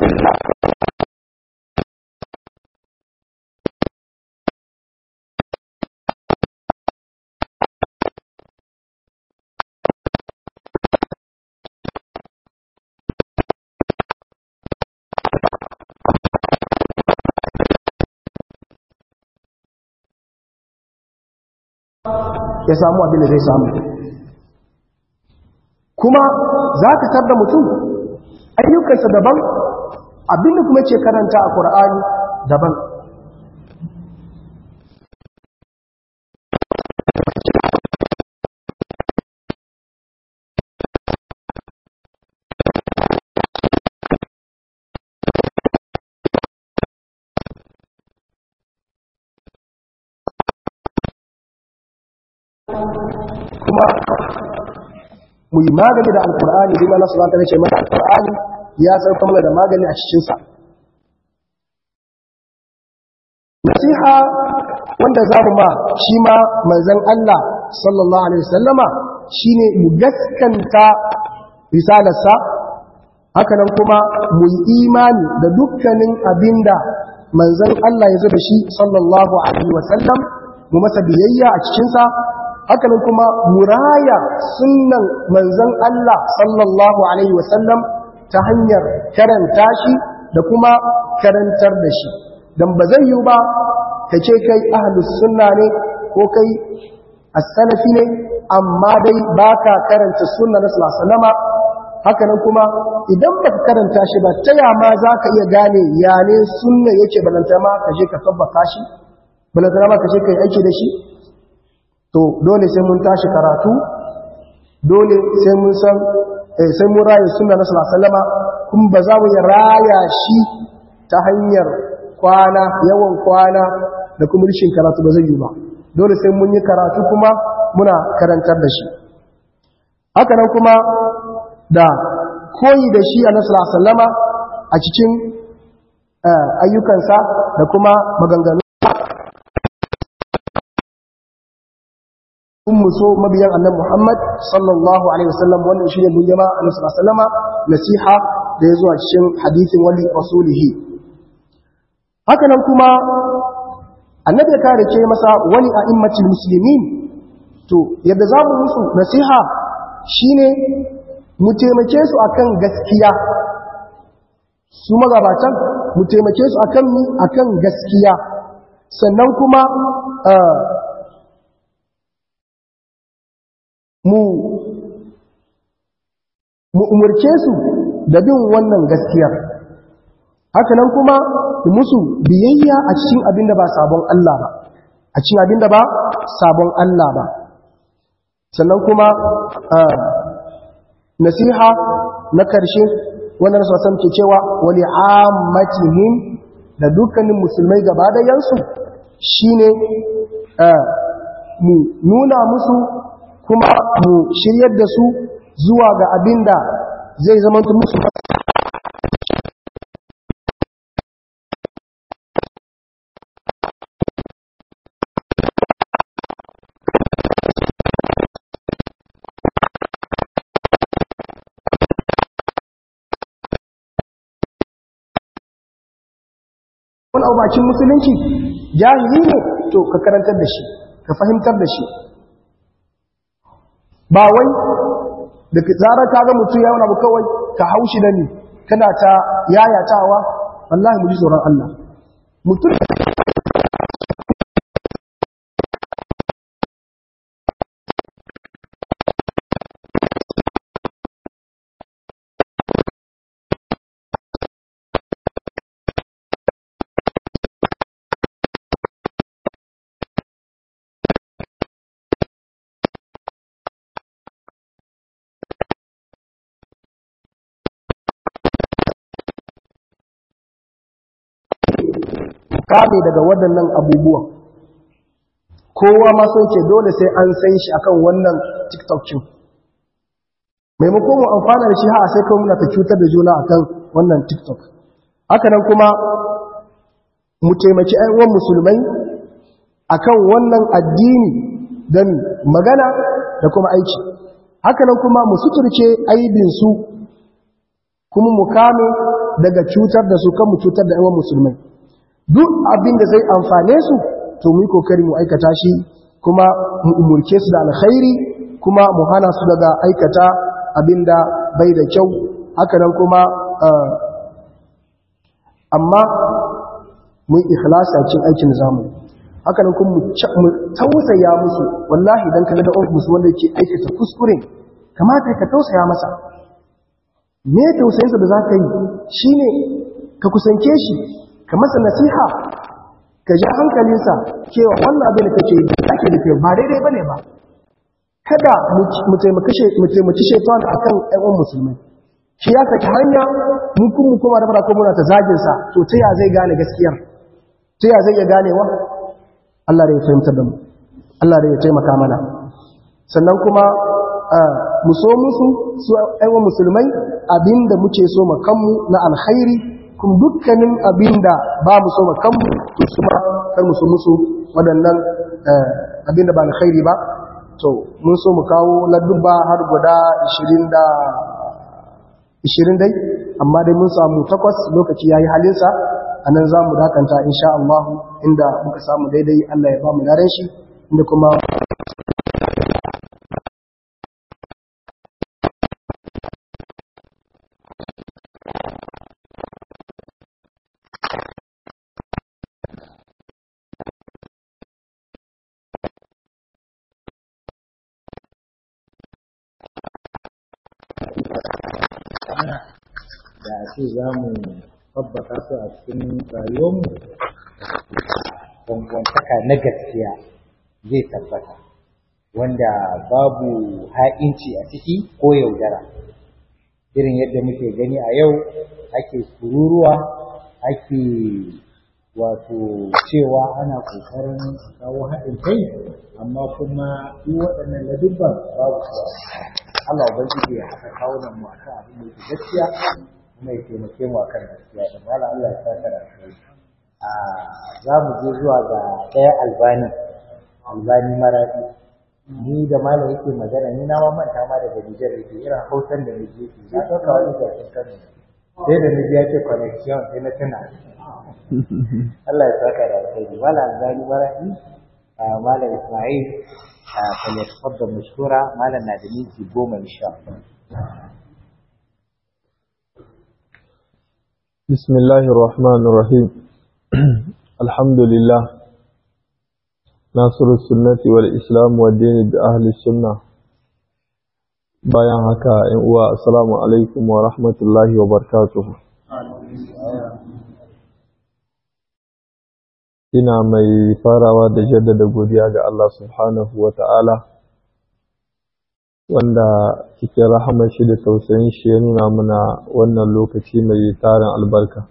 ya samu abin da zai samu kuma za ka tar da mutum ayyukansa daban abin da kuma ce karanta a ƙur'ani daban kuma mu yi magani da alkur'ani duk Allah subhanahu wa ce mana alkur'ani ya sauka mana da magani a cikin sa nasiha wanda za mu ma shi ma manzon Allah sallallahu alaihi wasallama shine mu gaskanta risalarsa haka nan kuma mu yi imani da dukkanin abinda manzon Allah ya zo da shi sallallahu alaihi wasallam mu masa biyayya a cikin sa hakanan kuma muraya sunnan manzon Allah sallallahu alaihi wasallam ta hanyar karanta shi da kuma karantar da shi dan ba zai yi ba ka ce kai ahlus sunna ne ko kai as-salafi ne amma dai baka karanta sunna na sallallahu alaihi wasallama hakanan kuma idan baka karanta shi ba ta ya ma zaka iya gane ya ne sunna yake balanta ma ka je ka tabbata shi balanta ma ka je kai aiki da shi to dole sai mun tashi karatu dole sai mun san sai mun raye sunna na sallallahu alaihi wasallama kun ba za mu yi raya shi ta hanyar kwana yawan kwana da kuma rishin karatu ba zai yi ba dole sai mun yi karatu kuma muna karantar da shi haka nan kuma da koyi da shi a nasarar alaihi wasallama a cikin ayyukansa da kuma maganganu kun so mabiyan annabi Muhammad sallallahu alaihi wasallam wannan shine mun jama annabi sallallahu alaihi wasallama nasiha da ya zuwa cikin hadisin wali rasulihi haka nan kuma annabi ya kare ce masa wali a'immatul muslimin to yadda za mu musu nasiha shine mu taimake su akan gaskiya su magabatan mu taimake su akan mi akan gaskiya sannan kuma mu mu umurce su da bin wannan gaskiyar haka nan kuma musu biyayya a cikin abin da ba sabon Allah ba a cikin abin da ba sabon Allah ba sannan kuma nasiha na karshe wannan sosan ke cewa wali ammatihim da dukkanin musulmai gaba da yansu shine mu nuna musu kuma mu shiryar da su zuwa ga abin da zai zama musu wani abu bakin musulunci jahili ne to ka karantar da shi ka fahimtar da shi ba wai da zarar ka ga mutum ya wani abu kawai ka haushi da ni kana ta yayatawa wallahi mu ji tsoron Allah mutum kame daga waɗannan abubuwan kowa ma sun ce dole sai an san shi akan wannan tiktok cin maimakon mu amfana da shi ha sai kawai muna ta cutar da juna akan wannan tiktok haka nan kuma mu taimaki uwan musulmai akan wannan addini don magana da kuma aiki haka nan kuma mu suturce aibinsu kuma mu kame daga cutar da su kan mu cutar da uwan musulmai duk abin da zai amfane su to mu yi kokari mu aikata shi kuma mu umurke su da alkhairi kuma mu hana su daga aikata abin da bai da kyau haka nan kuma amma mu yi ikhlasi a cikin aikin zamu haka nan kuma mu tausaya musu wallahi dan kaga da musu wanda yake aikata kuskure kamata ka tausaya masa me tausayinsa da za ka yi shine ka kusance shi ka masa nasiha ka ja hankalinsa cewa wannan abin da kake ake da ke ba daidai ba ne ba kada mu taimaki shaitan a kan ɗan musulmai shi ya saki hanya mun kun mu koma da fara ko muna ta zaginsa to ta ya zai gane gaskiyar ta ya zai iya ganewa Allah da ya fahimtar da mu Allah da ya taimaka mana sannan kuma mu so musu su ɗan musulmai abinda muke so mu kanmu na alkhairi kuma dukkanin abin da ba mu so kanmu to su ma kar mu so musu waɗannan abin da ba na khairi ba to mun so mu kawo ladduba har guda 20 da 20 dai amma dai mun samu takwas lokaci yayi halinsa anan za mu dakanta insha Allah inda muka samu daidai Allah ya ba mu daren shi inda kuma da a ce za mu tabbata su a cikin rayuwarmu dangantaka na gaskiya zai tabbata wanda babu ha'inci a ciki ko yaudara irin yadda muke gani a yau ake kururuwa ake wato cewa ana ƙoƙarin kawo haɗin kai amma kuma duk waɗannan ladubban babu su Allah ubangiji ya haka kawo nan mu akan abin da yake gaskiya kuma ya taimake mu akan gaskiya da mala Allah ya saka da kai a za mu je zuwa ga ɗaya albani albani maradi ni da malam yake magana ni na ma manta ma daga Nijar yake irin hausan da nake yi na ɗauka wani gashin Kano sai da naji ya ce connection sai na tuna Allah ya saka da alkhairi malam albani maradi malam Ismail فليتفضل مشكورا ما لنا دمينتي بوما إن شاء الله بسم الله الرحمن الرحيم الحمد لله ناصر السنة والإسلام والدين بأهل السنة bayan haka ‘yan uwa assalamu alaikum wa rahmatullahi wa barakatuhu ina mai farawa da jaddada godiya ga Allah subhanahu wa ta'ala wanda cikin rahamar shi da tausayin shi ya nuna mana wannan lokaci mai tarin albarka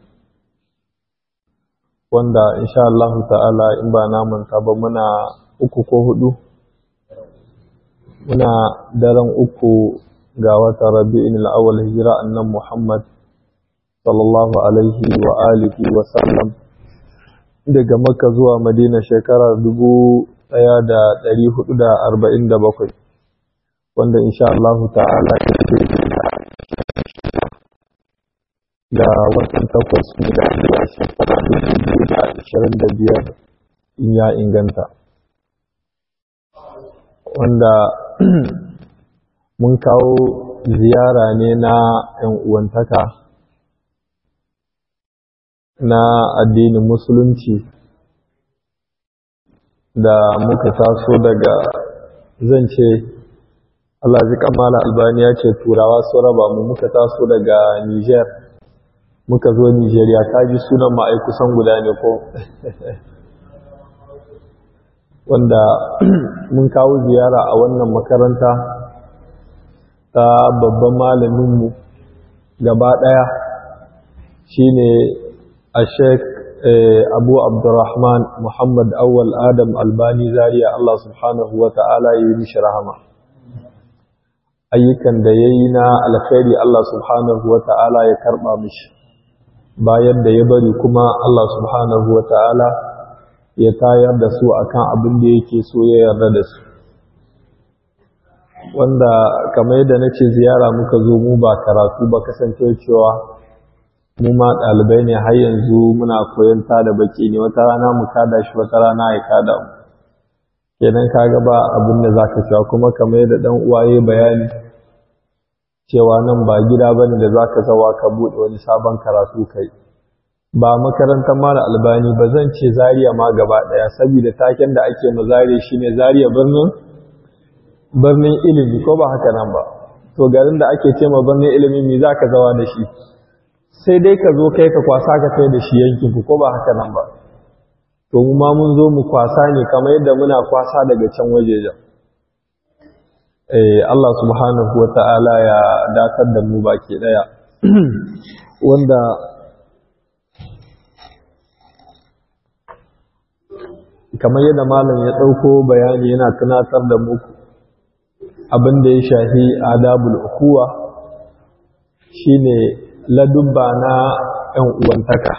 wanda insha Allah ta'ala in ba manta ba muna uku ko hudu muna daren uku ga wata rabi'in al'awwal hijira annan Muhammad sallallahu alaihi wa alihi wa sallam daga Makka zuwa Madina shekara dubu ɗaya da ɗari hudu da arba'in da bakwai wanda insha Allah ta'ala ga watan takwas da zuwa shekara dubu biyu da ashirin da biyar in ya inganta wanda mun kawo ziyara ne na 'yan uwantaka na addinin musulunci da muka taso daga zan ce Allah ji kamala albani ya ce turawa su raba mu muka taso daga Niger muka zo Nigeria ta ji sunan ma'ai kusan guda ne ko wanda mun kawo ziyara a wannan makaranta ta babban malaminmu gaba ɗaya shine a sheik abu abdurrahman muhammad awwal adam albani zaria Allah subhanahu wa ta'ala ya yi mishi rahama ayyukan da ya yi na alkhairi Allah subhanahu wa ta'ala ya karɓa mishi bayan da ya bari kuma Allah subhanahu wa ta'ala ya tayar da su akan abin da yake so ya yarda da su wanda kamar yadda na ce ziyara muka zo mu ba karatu ba kasance cewa mu ma ɗalibai ne har yanzu muna koyon da baki ne wata rana mu kada shi wata rana ya kada mu kenan kaga ba abin da zaka cewa kuma kamar yadda dan uwaye bayani cewa nan ba gida bane da zaka zawa ka bude wani sabon karatu kai ba makarantar mara albani ba zan ce zariya ma gaba daya saboda taken da ake ma zariya shine zariya birnin birnin ilimi ko ba haka nan ba to garin da ake ce ma birnin ilimi me zaka zawa da shi sai dai ka zo kai ka kwasa ka kai da shi yankin ku ko ba haka nan ba to mu ma mun zo mu kwasa ne kamar yadda muna kwasa daga can wajejen eh Allah subhanahu wata'ala ya datar da mu baki daya wanda kamar yadda malam ya ɗauko bayani yana tunatar da mu abin da ya shafi adabul ukuwa shine ladubba na ‘yan uwantaka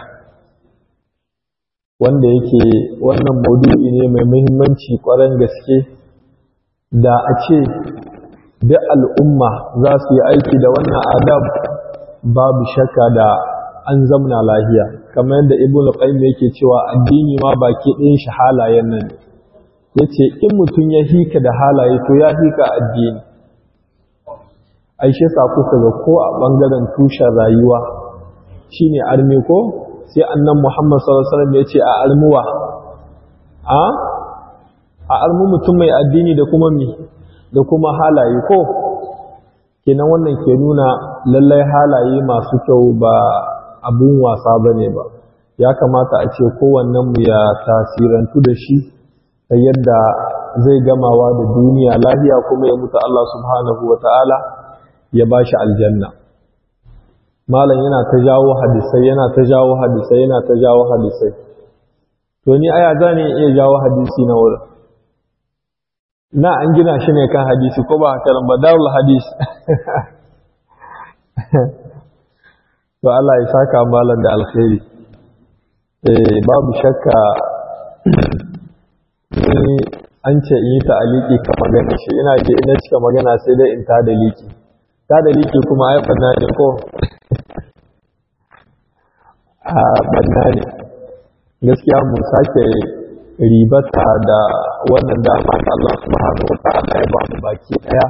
wanda yake wannan maudu'i ne mai muhimmanci ƙwarar gaske da a ce duk al'umma za su yi aiki da wannan adab babu shakka da an zamna lahiya kamar yadda ibn qayyim yake cewa addini ma baki ɗayan shi halayen nan yace in mutum ya hika da halaye to ya hika addini aishe sa kuka ga ko a bangaren tushen rayuwa shine arme ko sai annan Muhammad sallallahu alaihi wasallam yace a almuwa a a almu mutum mai addini da kuma mi da kuma halaye ko kenan wannan ke nuna lallai halaye masu kyau ba abun wasa bane ba ya kamata a ce kowannen mu ya tasirantu da shi ta yadda zai gamawa da duniya lafiya kuma ya mutu Allah subhanahu wataala ya bashi aljanna malam yana ta jawo hadisai yana ta jawo hadisai yana ta jawo hadisai to ni aya za ne iya jawo hadisi na wurin na an gina shi ne kan hadisi ko ba haka ba darul hadis to Allah ya saka malam da alkhairi eh babu shakka ni an ce in yi ta'aliki ka magana shi ina ce ina cika magana sai dai in ta da liki ta da liki kuma ai fanna ne ko a banna ne gaskiya mu sake ribata da wannan dama da Allah subhanahu wa ta'ala ya ba mu baki daya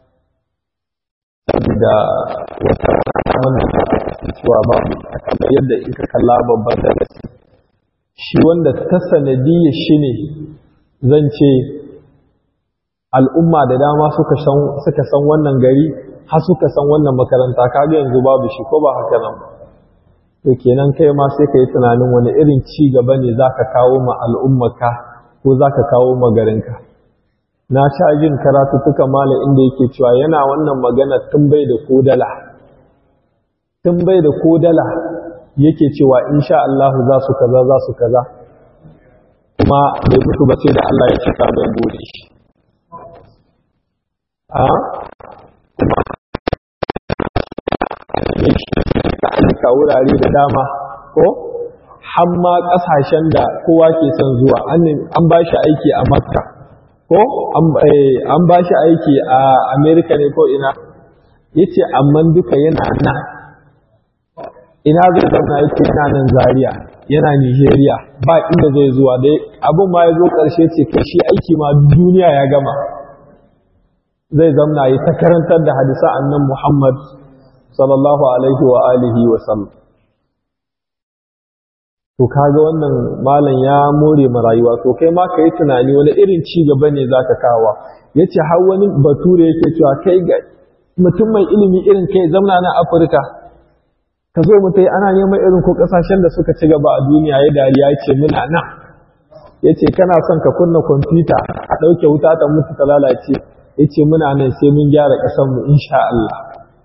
saboda wata wannan da cewa ba mu kamar yadda in ka kalla babban darasi shi wanda ta sanadiyya shi ne zan ce al'umma da dama suka san wannan gari har suka san wannan makaranta kaga yanzu babu shi ko ba haka nan ba to kenan kai ma sai ka yi tunanin wani irin ci gaba ne za ka kawo ma al'ummaka ko za ka kawo ma garinka na sha jin karatuttuka malam inda yake cewa yana wannan magana tun bai da kodala tun bai da kodala yake cewa insha Allah za su kaza za su kaza kuma bai mutu ba sai da Allah ya cika mai bude shi a kuma aika wurare da dama ko hamma kasashen da kowa ke son zuwa an ba shi aiki a makka ko an ba shi aiki a amerika ne ko ina ya ce amma duka yana nan ina zai zauna yake yana nan zaria yana nigeria ba inda zai zuwa da abin ma ya zo ƙarshe ce kai shi aiki ma duniya ya gama zai zamna yi ta karantar da hadisa annan muhammad sallallahu alaihi wa alihi wa sallam to kaga wannan malam ya more ma rayuwa to kai ma ka yi tunani wani irin ci gaba ne zaka kawa yace har wani bature yake cewa kai ga mutum mai ilimi irin kai zamna na afirka ka zo mu tai ana neman irin ko kasashen da suka ci gaba a duniya ya dariya ce muna nan yace kana son ka kunna kwamfuta a ɗauke wuta ta mutu ta lalace yace muna nan sai mun gyara ƙasar mu insha Allah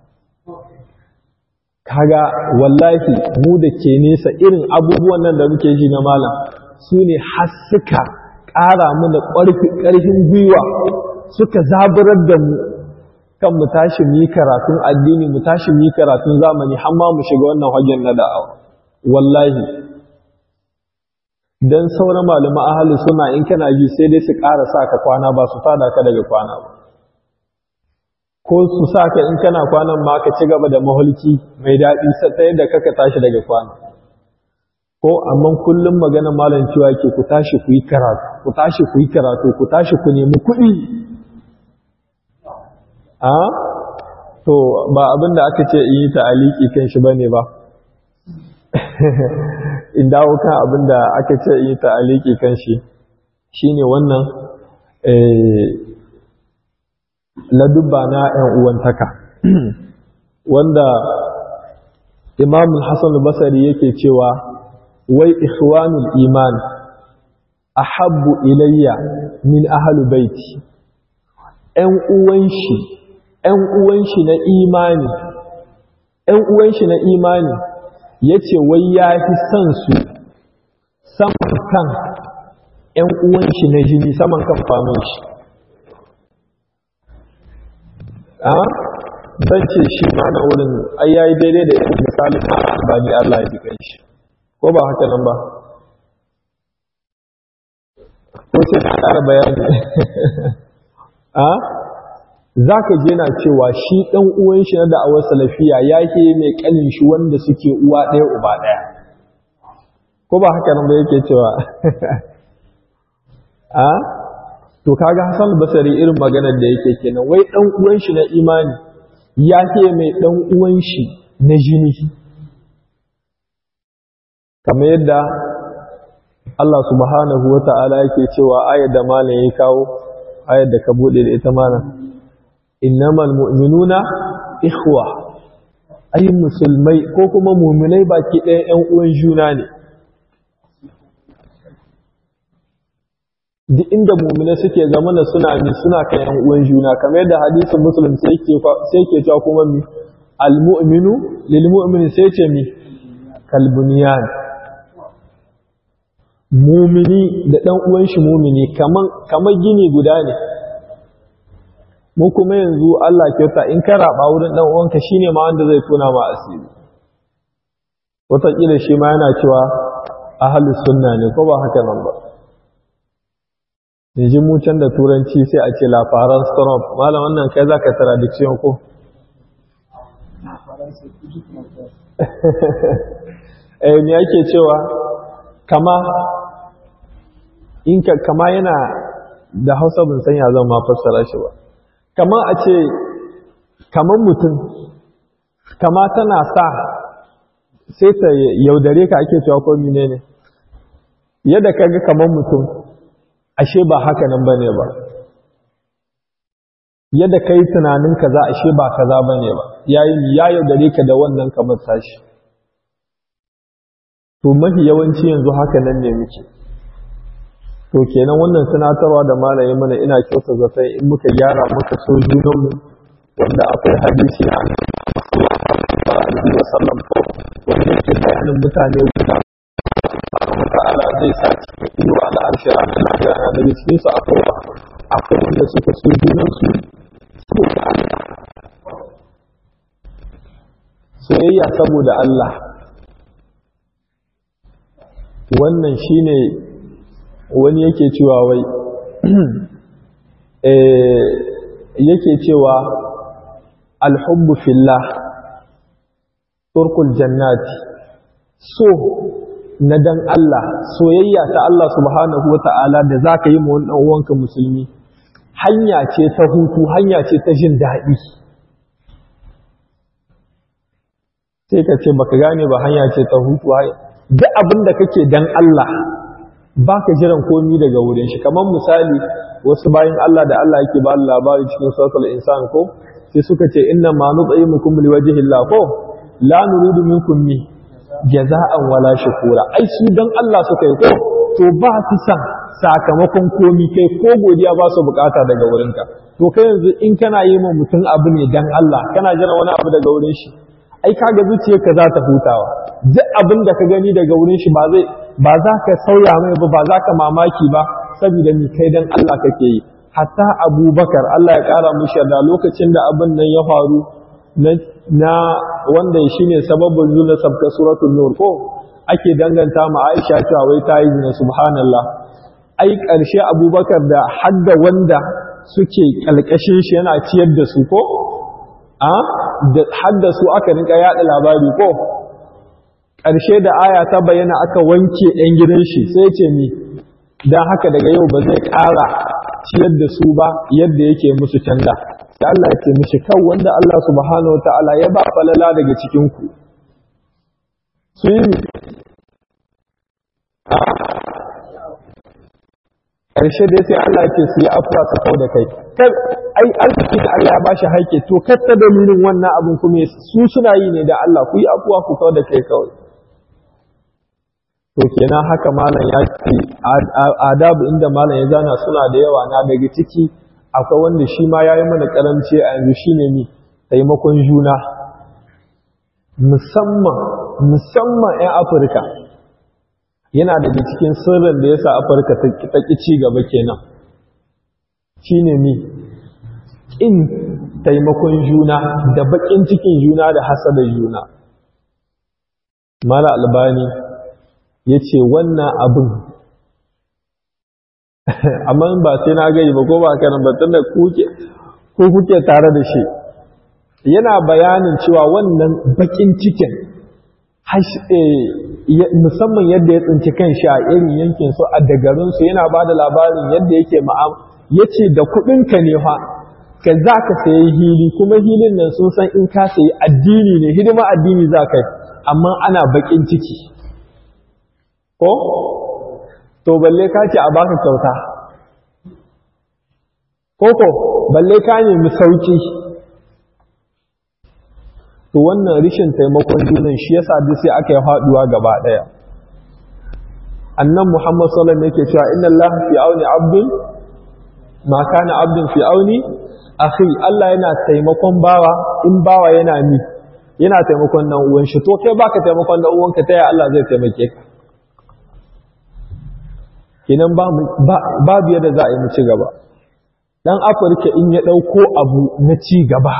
kaga wallahi mu da ke nesa irin abubuwan nan da muke ji na malam su ne har suka ƙara mana ƙarfin gwiwa suka zaburar da mu kan mu tashi mu yi karatun addini mu tashi mu yi karatun zamani har ma mu shiga wannan hagen na da'awa wallahi dan sauran malaman ahli suna in kana ji sai dai su ƙara sa ka kwana ba su tada ka daga kwana ba ko su sa ka in kana kwanan ma ka ci gaba da mahulki mai daɗi ta yadda kaka tashi daga kwana ko amma kullum magana malam cewa ke ku tashi ku yi karatu ku tashi ku yi karatu ku tashi ku nemi kuɗi a to ba abin da aka ce in yi ta'aliki kan shi bane ba in dawo kan abin da aka ce in yi ta'aliki kan shi shine wannan ladubba na ‘yan uwantaka wanda imamul hassan basari yake cewa wai ikhwanul iman ahabbu ilayya min ahalu baiti ‘yan uwan shi ‘yan uwan shi na imani ‘yan uwan shi na imani ya ce wai ya fi son su saman kan ‘yan uwan shi na jini saman kan famin shi a zan ce shi ma na wurin ai yayi daidai da irin misalin ma albani Allah ya jikan shi ko ba haka nan ba ko sai na ƙara bayani a za ka je na cewa shi ɗan uwan shi na da'awar salafiya ya ke mai ƙanin shi wanda suke uwa ɗaya uba ɗaya ko ba haka nan ba yake cewa a to kaga Hassan Basari irin maganar da yake kenan wai dan uwan shi na imani ya ce mai dan uwan shi na jini kamar yadda Allah subhanahu wata'ala yake cewa ayar da malam ya kawo ayar da ka bude da ita malam innamal mu'minuna ikhwa ay musulmai ko kuma mu'minai baki ɗaya ƴan uwan juna ne duk inda mu'minai suke zamana suna mi suna kan ƴan uwan juna kamar yadda hadisin muslim sai ke sai ke cewa kuma mi al mu'minu lil mu'min sai ce mi kal bunyan mumini da ɗan uwan shi mumini kaman kamar gini guda ne mu kuma yanzu Allah kyauta in ka raba wurin dan uwanka shine ma wanda zai tona ma asiri wataƙila shi ma yana cewa ahlus sunna ne ko ba haka nan ba yanzu mu can da turanci sai a ce lafaran storm malam wannan kai zaka tradiction ko eh me yake cewa kama in ka kama yana da Hausa ban san ya zan ma fassara shi ba kama a ce kamar mutum kama tana sa sai ta yaudare ka ake cewa ko mine ne yadda ka ga kamar mutum ashe ba haka nan bane ba yadda ka yi tunanin kaza ashe ba kaza bane ba yayi ya yaudare ka da wannan kamar tashi to mafi yawanci yanzu haka nan ne muke to kenan wannan tunatarwa da malaye mana ina kyauta zaton in muka gyara muka so junanmu wanda akwai hadisi a alaihi wa sallam wanda yake bayanin mutane guda ta'ala zai sa cikin inuwa da harshe a kan lafiya na daga cikin su akwai akwai wanda suka so junansu saboda Allah soyayya saboda Allah wannan shine wani yake cewa wai yake cewa alhubbu fillah turkul jannati so na dan Allah soyayya ta Allah subhanahu wa ta'ala da za ka yi ma wani uwanka musulmi hanya ce ta hutu hanya ce ta jin daɗi sai ka ce baka gane ba hanya ce ta hutu duk abin da kake dan Allah ba ka jiran komi daga wurin shi kamar misali wasu bayan Allah da Allah yake ba labari cikin suratul insan ko sai suka ce inna ma nut'imukum liwajhillah ko la nuridu minkum mi jaza'an wala shukura ai su dan Allah suka yi ko to ba su san sakamakon komi kai ko godiya ba su bukata daga wurinka to kai yanzu in kana yi ma mutum abu ne dan Allah kana jira wani abu daga wurin shi ai kaga zuciyarka za ta hutawa duk abin da ka gani daga wurin shi ba zai ba za ka sauya mai ba ba za ka mamaki ba saboda ni kai dan Allah kake yi hatta Abubakar Allah ya kara mishi da lokacin da abin nan ya faru na wanda shine sababin nuna sabka suratul nur ko ake danganta ma Aisha cewa wai ta yi zina subhanallah ai ƙarshe Abubakar da hadda wanda suke kalkashin shi yana ciyar da su ko a da hadda su aka rinka yada labari ko ƙarshe da aya ta bayyana aka wanke ɗan gidan shi sai ce ni don haka daga yau ba zai ƙara ciyar da su ba yadda yake musu canza da Allah ya ce mishi kan wanda Allah subhanahu ta'ala ya ba falala daga cikinku su yi ƙarshe dai sai Allah ce su yi afuwa su kau da kai kar ai arziki da Allah ya ba shi haike to kar ta dalilin wannan abin kuma su suna yi ne da Allah ku yi afuwa ku kau da kai kawai to kenan haka malam ya ce adabu inda malam ya zana suna da yawa na daga ciki akwai wanda shi ma ya yi mana karamci a yanzu shine ni taimakon juna musamman musamman 'yan afirka yana daga cikin sirrin da ya sa afirka ta ƙi ci gaba kenan shine ni in taimakon juna da baƙin cikin juna da hasada juna mala albani ya ce wannan abin amma ba sai na gani ba ko ba kanan ba tunda ko kuke tare da shi yana bayanin cewa wannan bakin cikin musamman yadda ya tsinci kan shi a irin yankin su a dagarinsu yana ba da labarin yadda yake ma'am ya ce da kuɗinka ne fa ka za ka sayi hili kuma hilin nan sun san in ka sayi addini ne hidima addini za ka yi amma ana bakin ciki ko to balle ka ce a baka kyauta koko balle ka nemi sauki to wannan rishin taimakon junan shi yasa duk sai aka yi faduwa gaba daya annan muhammad sallallahu alaihi yake cewa inna allaha fi auni abdin ma kana abdin fi auni akhi Allah yana taimakon bawa in bawa yana ni yana taimakon nan uwan shi to kai baka taimakon dan uwanka ta ya Allah zai taimake ka kenan babu yadda za a yi mu ci gaba dan afirka in ya ɗauko abu na ci gaba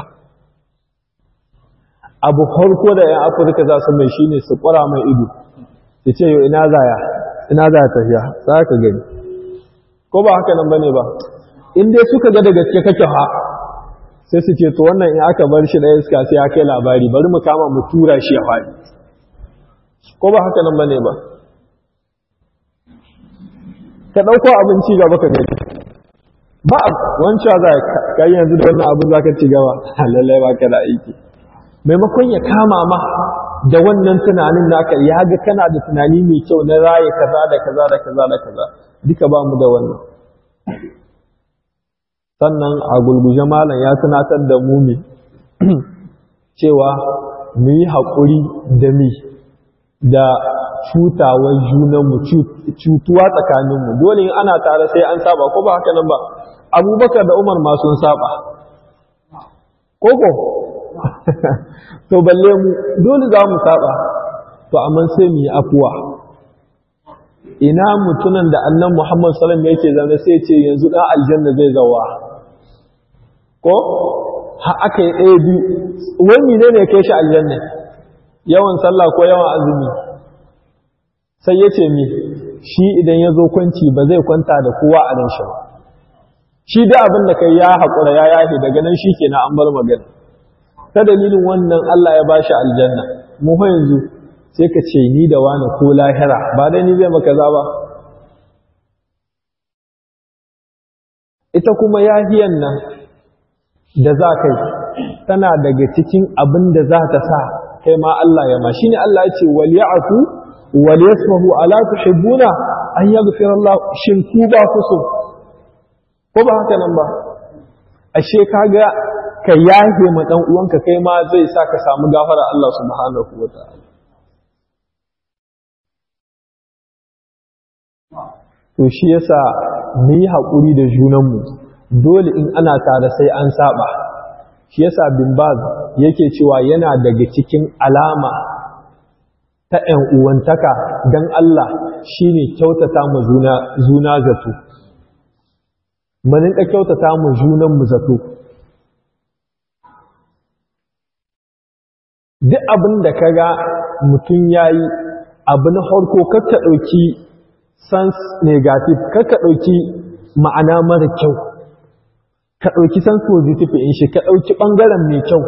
abu farko da yan afirka za su mai shine su ƙura mai ido su ce yau ina zaya ina zaya tafiya za ka gani ko ba haka nan bane ba in dai suka ga da gaske kake ha sai su ce to wannan in aka bar shi da iska sai ya kai labari bari mu kama mu tura shi ya faɗi ko ba haka nan bane ba ka ɗauko abinci gaba ka gani ba wancan za ka yi yanzu da wannan abin za ka ci gaba lallai ba ka da aiki maimakon ya kama ma da wannan tunanin naka ya ga kana da tunani mai kyau na raye kaza da kaza da kaza da kaza duka ba mu da wannan sannan a gulguje malam ya tunatar da mu ne cewa mu yi haƙuri da mi da cutawar junanmu cutuwa tsakaninmu dole in ana tare sai an saba ko ba haka nan ba abubakar da umar ma sun saba koko to balle mu dole za mu saba to amma sai mu yi afuwa ina mutunan da annan muhammad salam yake zaune sai ce yanzu ɗan aljanna zai zawa ko ha aka yi ɗaya biyu wani ne ne kai shi aljanna yawan sallah ko yawan azumi sai ya ce mi shi idan ya zo kwanci ba zai kwanta da kowa a nan shi ba shi da abin da kai ya haƙura ya yahe daga nan shi ke na an bar magana ta dalilin wannan Allah ya bashi aljanna mu fa yanzu sai ka ce ni da wani ko lahira ba dai ni zai maka za ba ita kuma yahiyan nan da za kai tana daga cikin abin da za ta sa kai ma Allah ya ma shine Allah ya ce wal ya'fu wal yasfahu ala tuhibbuna an yaghfira Allah shin ku ba ku so ko ba haka nan ba ashe kaga ka yahe ma dan uwanka kai ma zai sa ka samu gafara Allah subhanahu wataala to shi yasa mu yi haƙuri da junanmu dole in ana tare sai an saba shi yasa bin baz yake cewa yana daga cikin alama ta ‘yan uwantaka don Allah shine kyautata mu zuna zato mu rinka kyautata mu junanmu zato duk abin da ka ga mutum ya yi abu na harko kakka ɗauki sans negative kakka ɗauki ma'ana mara kyau ka ɗauki sans positive in shi ka ɗauki ɓangaren mai kyau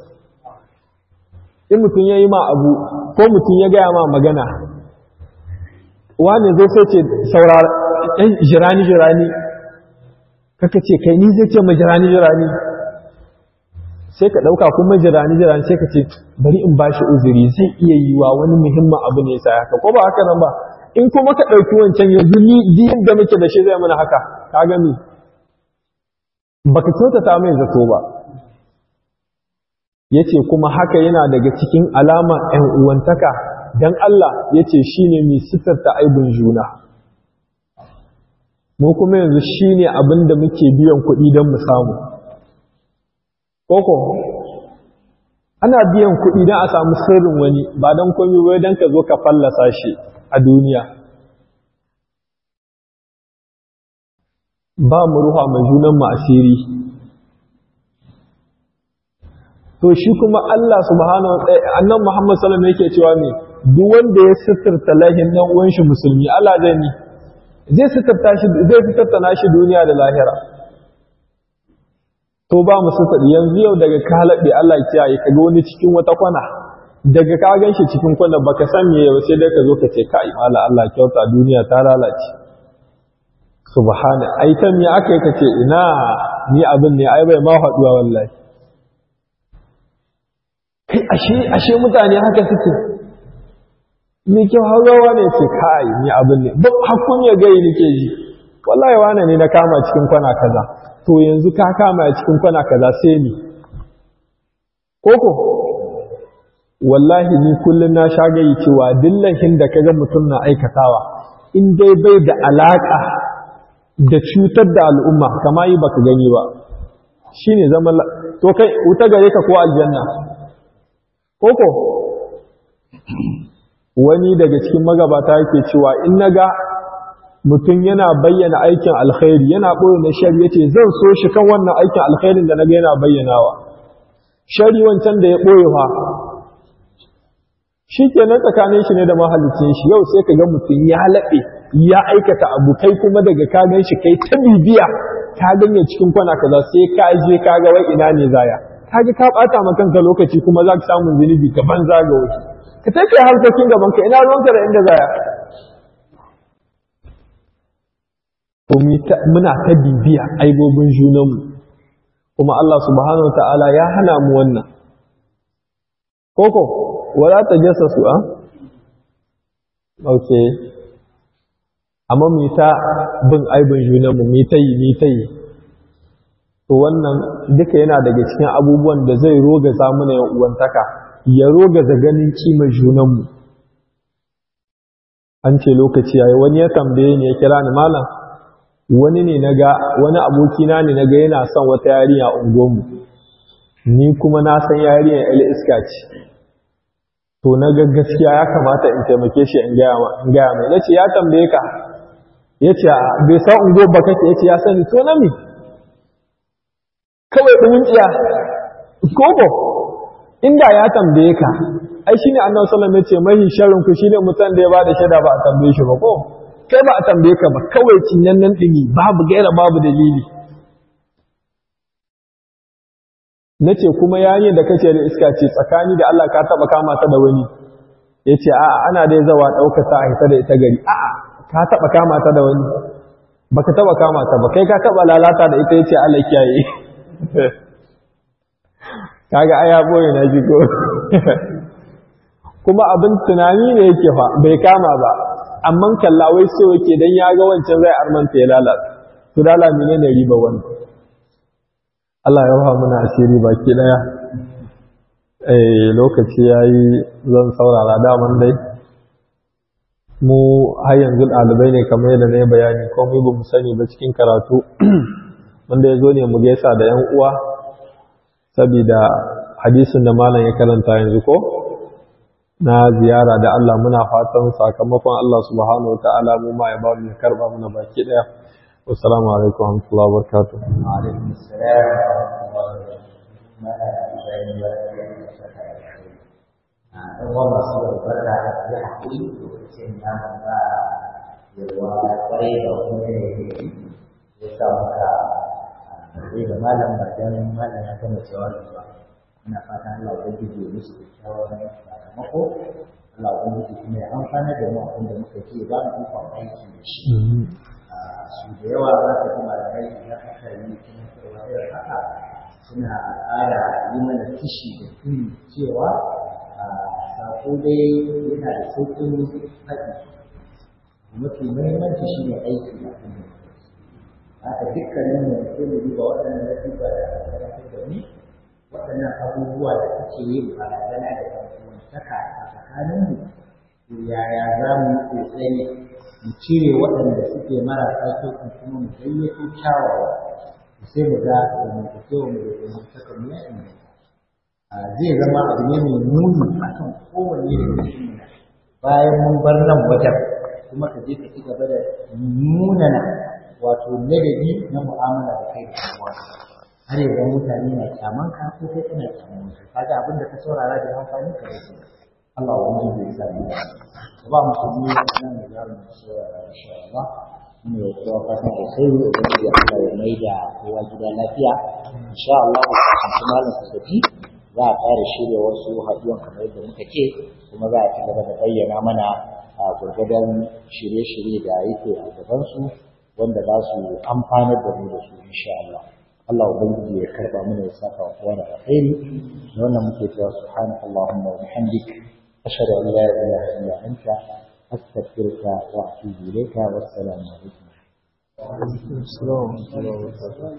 in mutum ya yi ma abu ko mutum ya gaya ma magana wani zai sai ce saurara ɗan jirani jirani kaka ce kai ni zai ce ma jirani jirani sai ka ɗauka kuma jirani jirani sai ka ce bari in ba shi uzuri zai iya yi wa wani muhimmin abu ne sai haka ko ba haka nan ba in kuma ka ɗauki wancan yanzu ni diyin da muke da shi zai mana haka ka gami baka kyautata mai zato ba yace kuma haka yana daga cikin alama ‘yan uwantaka don Allah yace shine mai sitarta aibin juna mu kuma yanzu shine abin da muke biyan kuɗi don mu samu koko ana biyan kuɗi don a samu sirrin wani ba don komi wai don ka zo ka fallasa shi a duniya ba mu ruha mai junan mu asiri to shi kuma Allah subhanahu wa ta'ala annan Muhammad sallallahu alaihi yake cewa ne duk wanda ya sitirta lahin nan uwan shi musulmi Allah zai ni zai sitirta shi zai sitirta nashi duniya da lahira to ba mu sitir yanzu yau daga ka halabe Allah ya kiyaye kaga wani cikin wata kwana daga ka gan shi cikin kwana baka san me yau sai dai ka zo ka ce kai mala Allah kyauta duniya ta lalace subhana ai ta me aka yi kace ina ni abin ne ai bai ma haduwa wallahi kai ashe ashe mutane haka suke ni kyau haurawa ne ce kai ni abin ne duk hakun ya gai nake ji wallahi wane ne na kama cikin kwana kaza to yanzu ka kama cikin kwana kaza sai ni koko wallahi ni kullun na shagayi cewa dillahin da kaga mutum na aikatawa in dai bai da alaka da cutar da al'umma kama yi baka gani ba shine zaman to kai wuta gare ka ko aljanna koko wani daga cikin magabata yake cewa in naga mutum yana bayyana aikin alkhairi yana ɓoye na shari yace zan so shi kan wannan aikin alkhairin da naga yana bayyanawa shari wancan da ya ɓoye fa shi kenan tsakanin shi ne da mahalicin shi yau sai ka ga mutum ya laɓe ya aikata abu kai kuma daga ka gan shi kai ta bibiya ka ganye cikin kwana kaza sai ka je ka ga wai ina ne zaya kaga ka bata ma kanka lokaci kuma za ka samu zunubi ka banza ga wasu ka tafi harkokin gaban ka ina ruwanka da inda zaya to muna ta bibiya aibobin junanmu kuma Allah subhanahu wa ta'ala ya hana mu wannan koko wala ta jasa su a okay amma mu ta bin aibin junanmu mu ta yi mu ta yi to wannan duka yana daga cikin abubuwan da zai rogaza mana yan uwantaka ya rogaza ganin kimar junanmu an ce lokaci yayi wani ya tambaye ni ya kira ni malam wani ne naga wani abokina ne naga yana son wata yarinya a unguwarmu ni kuma na san yarinyar el iska ce to naga gaskiya ya kamata in taimake shi in gaya in gaya mai nace ya tambaye ka yace bai san unguwar ba kake yace ya sani to na me kawai ɗumin tsiya koko inda ya tambaye ka ai shine annabi sallallahu alaihi wasallam yace mai sharrin ku shine mutan da ya bada shaida ba a tambaye shi ba ko kai ba a tambaye ka ba kawai cinyan nan dini babu gaira babu dalili nace kuma yayin da kace da iska ce tsakani da Allah ka taba kama ta da wani ya ce a ana dai zawa ɗaukata a hita da ita gari a ka taɓa kama ta da wani ba ka taɓa kama ta ba kai ka taɓa lalata da ita ya ce Allah kiyaye kaga aya boye na jigo kuma abin tunani ne yake fa bai kama ba amma kalla wai so yake dan ya ga wancan zai armanta ya lalata to dala menene riba wannan Allah ya raha muna asiri baki daya eh lokaci yayi zan saurara daman dai mu har yanzu ɗalibai ne kamar yadda na yi bayani komai ba mu sani ba cikin karatu wanda ya zo ne mu gaisa da 'yan uwa saboda hadisin da malam ya karanta yanzu ko na ziyara da Allah muna fatan sakamakon Allah subhanahu wataala mu ma ya ba mu karba muna baki daya assalamu alaikum wa rahmatullahi wa barakatuh wa alaikum assalam wa rahmatullahi wa barakatuh ya haƙuri lokacin da ba yawa kwarai da wani yanayi ya sa muka zai da malam ba dan malam ya gama jawabi ba ina fatan Allah ya gije musu kyakkyawan sakamako Allah ya gije kuma ya amfana da mu abin da muka ji ba mu ikon aiki da shi su da yawa za ka ji malamai idan aka yi kuma cewa irin haka suna ƙara yi mana kishi da tuni cewa sako dai yana da sauƙin faɗi mafi muhimmanci shi ne aiki da kuma haka dukkanin mu sai mu duba waɗannan latifa da aka da ni waɗannan abubuwa da suke yin barazana da ɗan'uwantaka a tsakanin mu to yaya za mu yi ƙoƙari mu cire waɗanda suke marasa kyau kuma mu gayyato kyawawa sai mu ga zamantakewa mu da zamantakar mu ya inganta zai zama abu ne mai muni a kan kowanne da cikin bayan mun bar nan wajen kuma ka je ka ci gaba da munana wato ladabi na mu'amala da kai da kowa har yanzu mutane na kyaman ka ko kai kana kyaman su kaga abin da ka saurara da amfani ka rage Allah wa mun bai sa ni ba mu su ne nan da zamu saurara insha Allah ne ya kowa fata da sai da ya Allah ya mai da kowa gida lafiya insha Allah ku malam ku tafi za a fara shirya wasu haɗuwan kamar yadda muka ce kuma za a ci gaba da bayyana mana a gurgadan shirye-shirye da yake a gabansu wanda za su amfanar da mu da su insha Allah Allah ubangiji ya karba mana ya saka wa kowa da alkhairi da wannan muke cewa subhanaka allahumma wa bihamdik ashhadu an la ilaha illa anta astaghfiruka wa atubu ilayka wassalamu alaikum Assalamu alaikum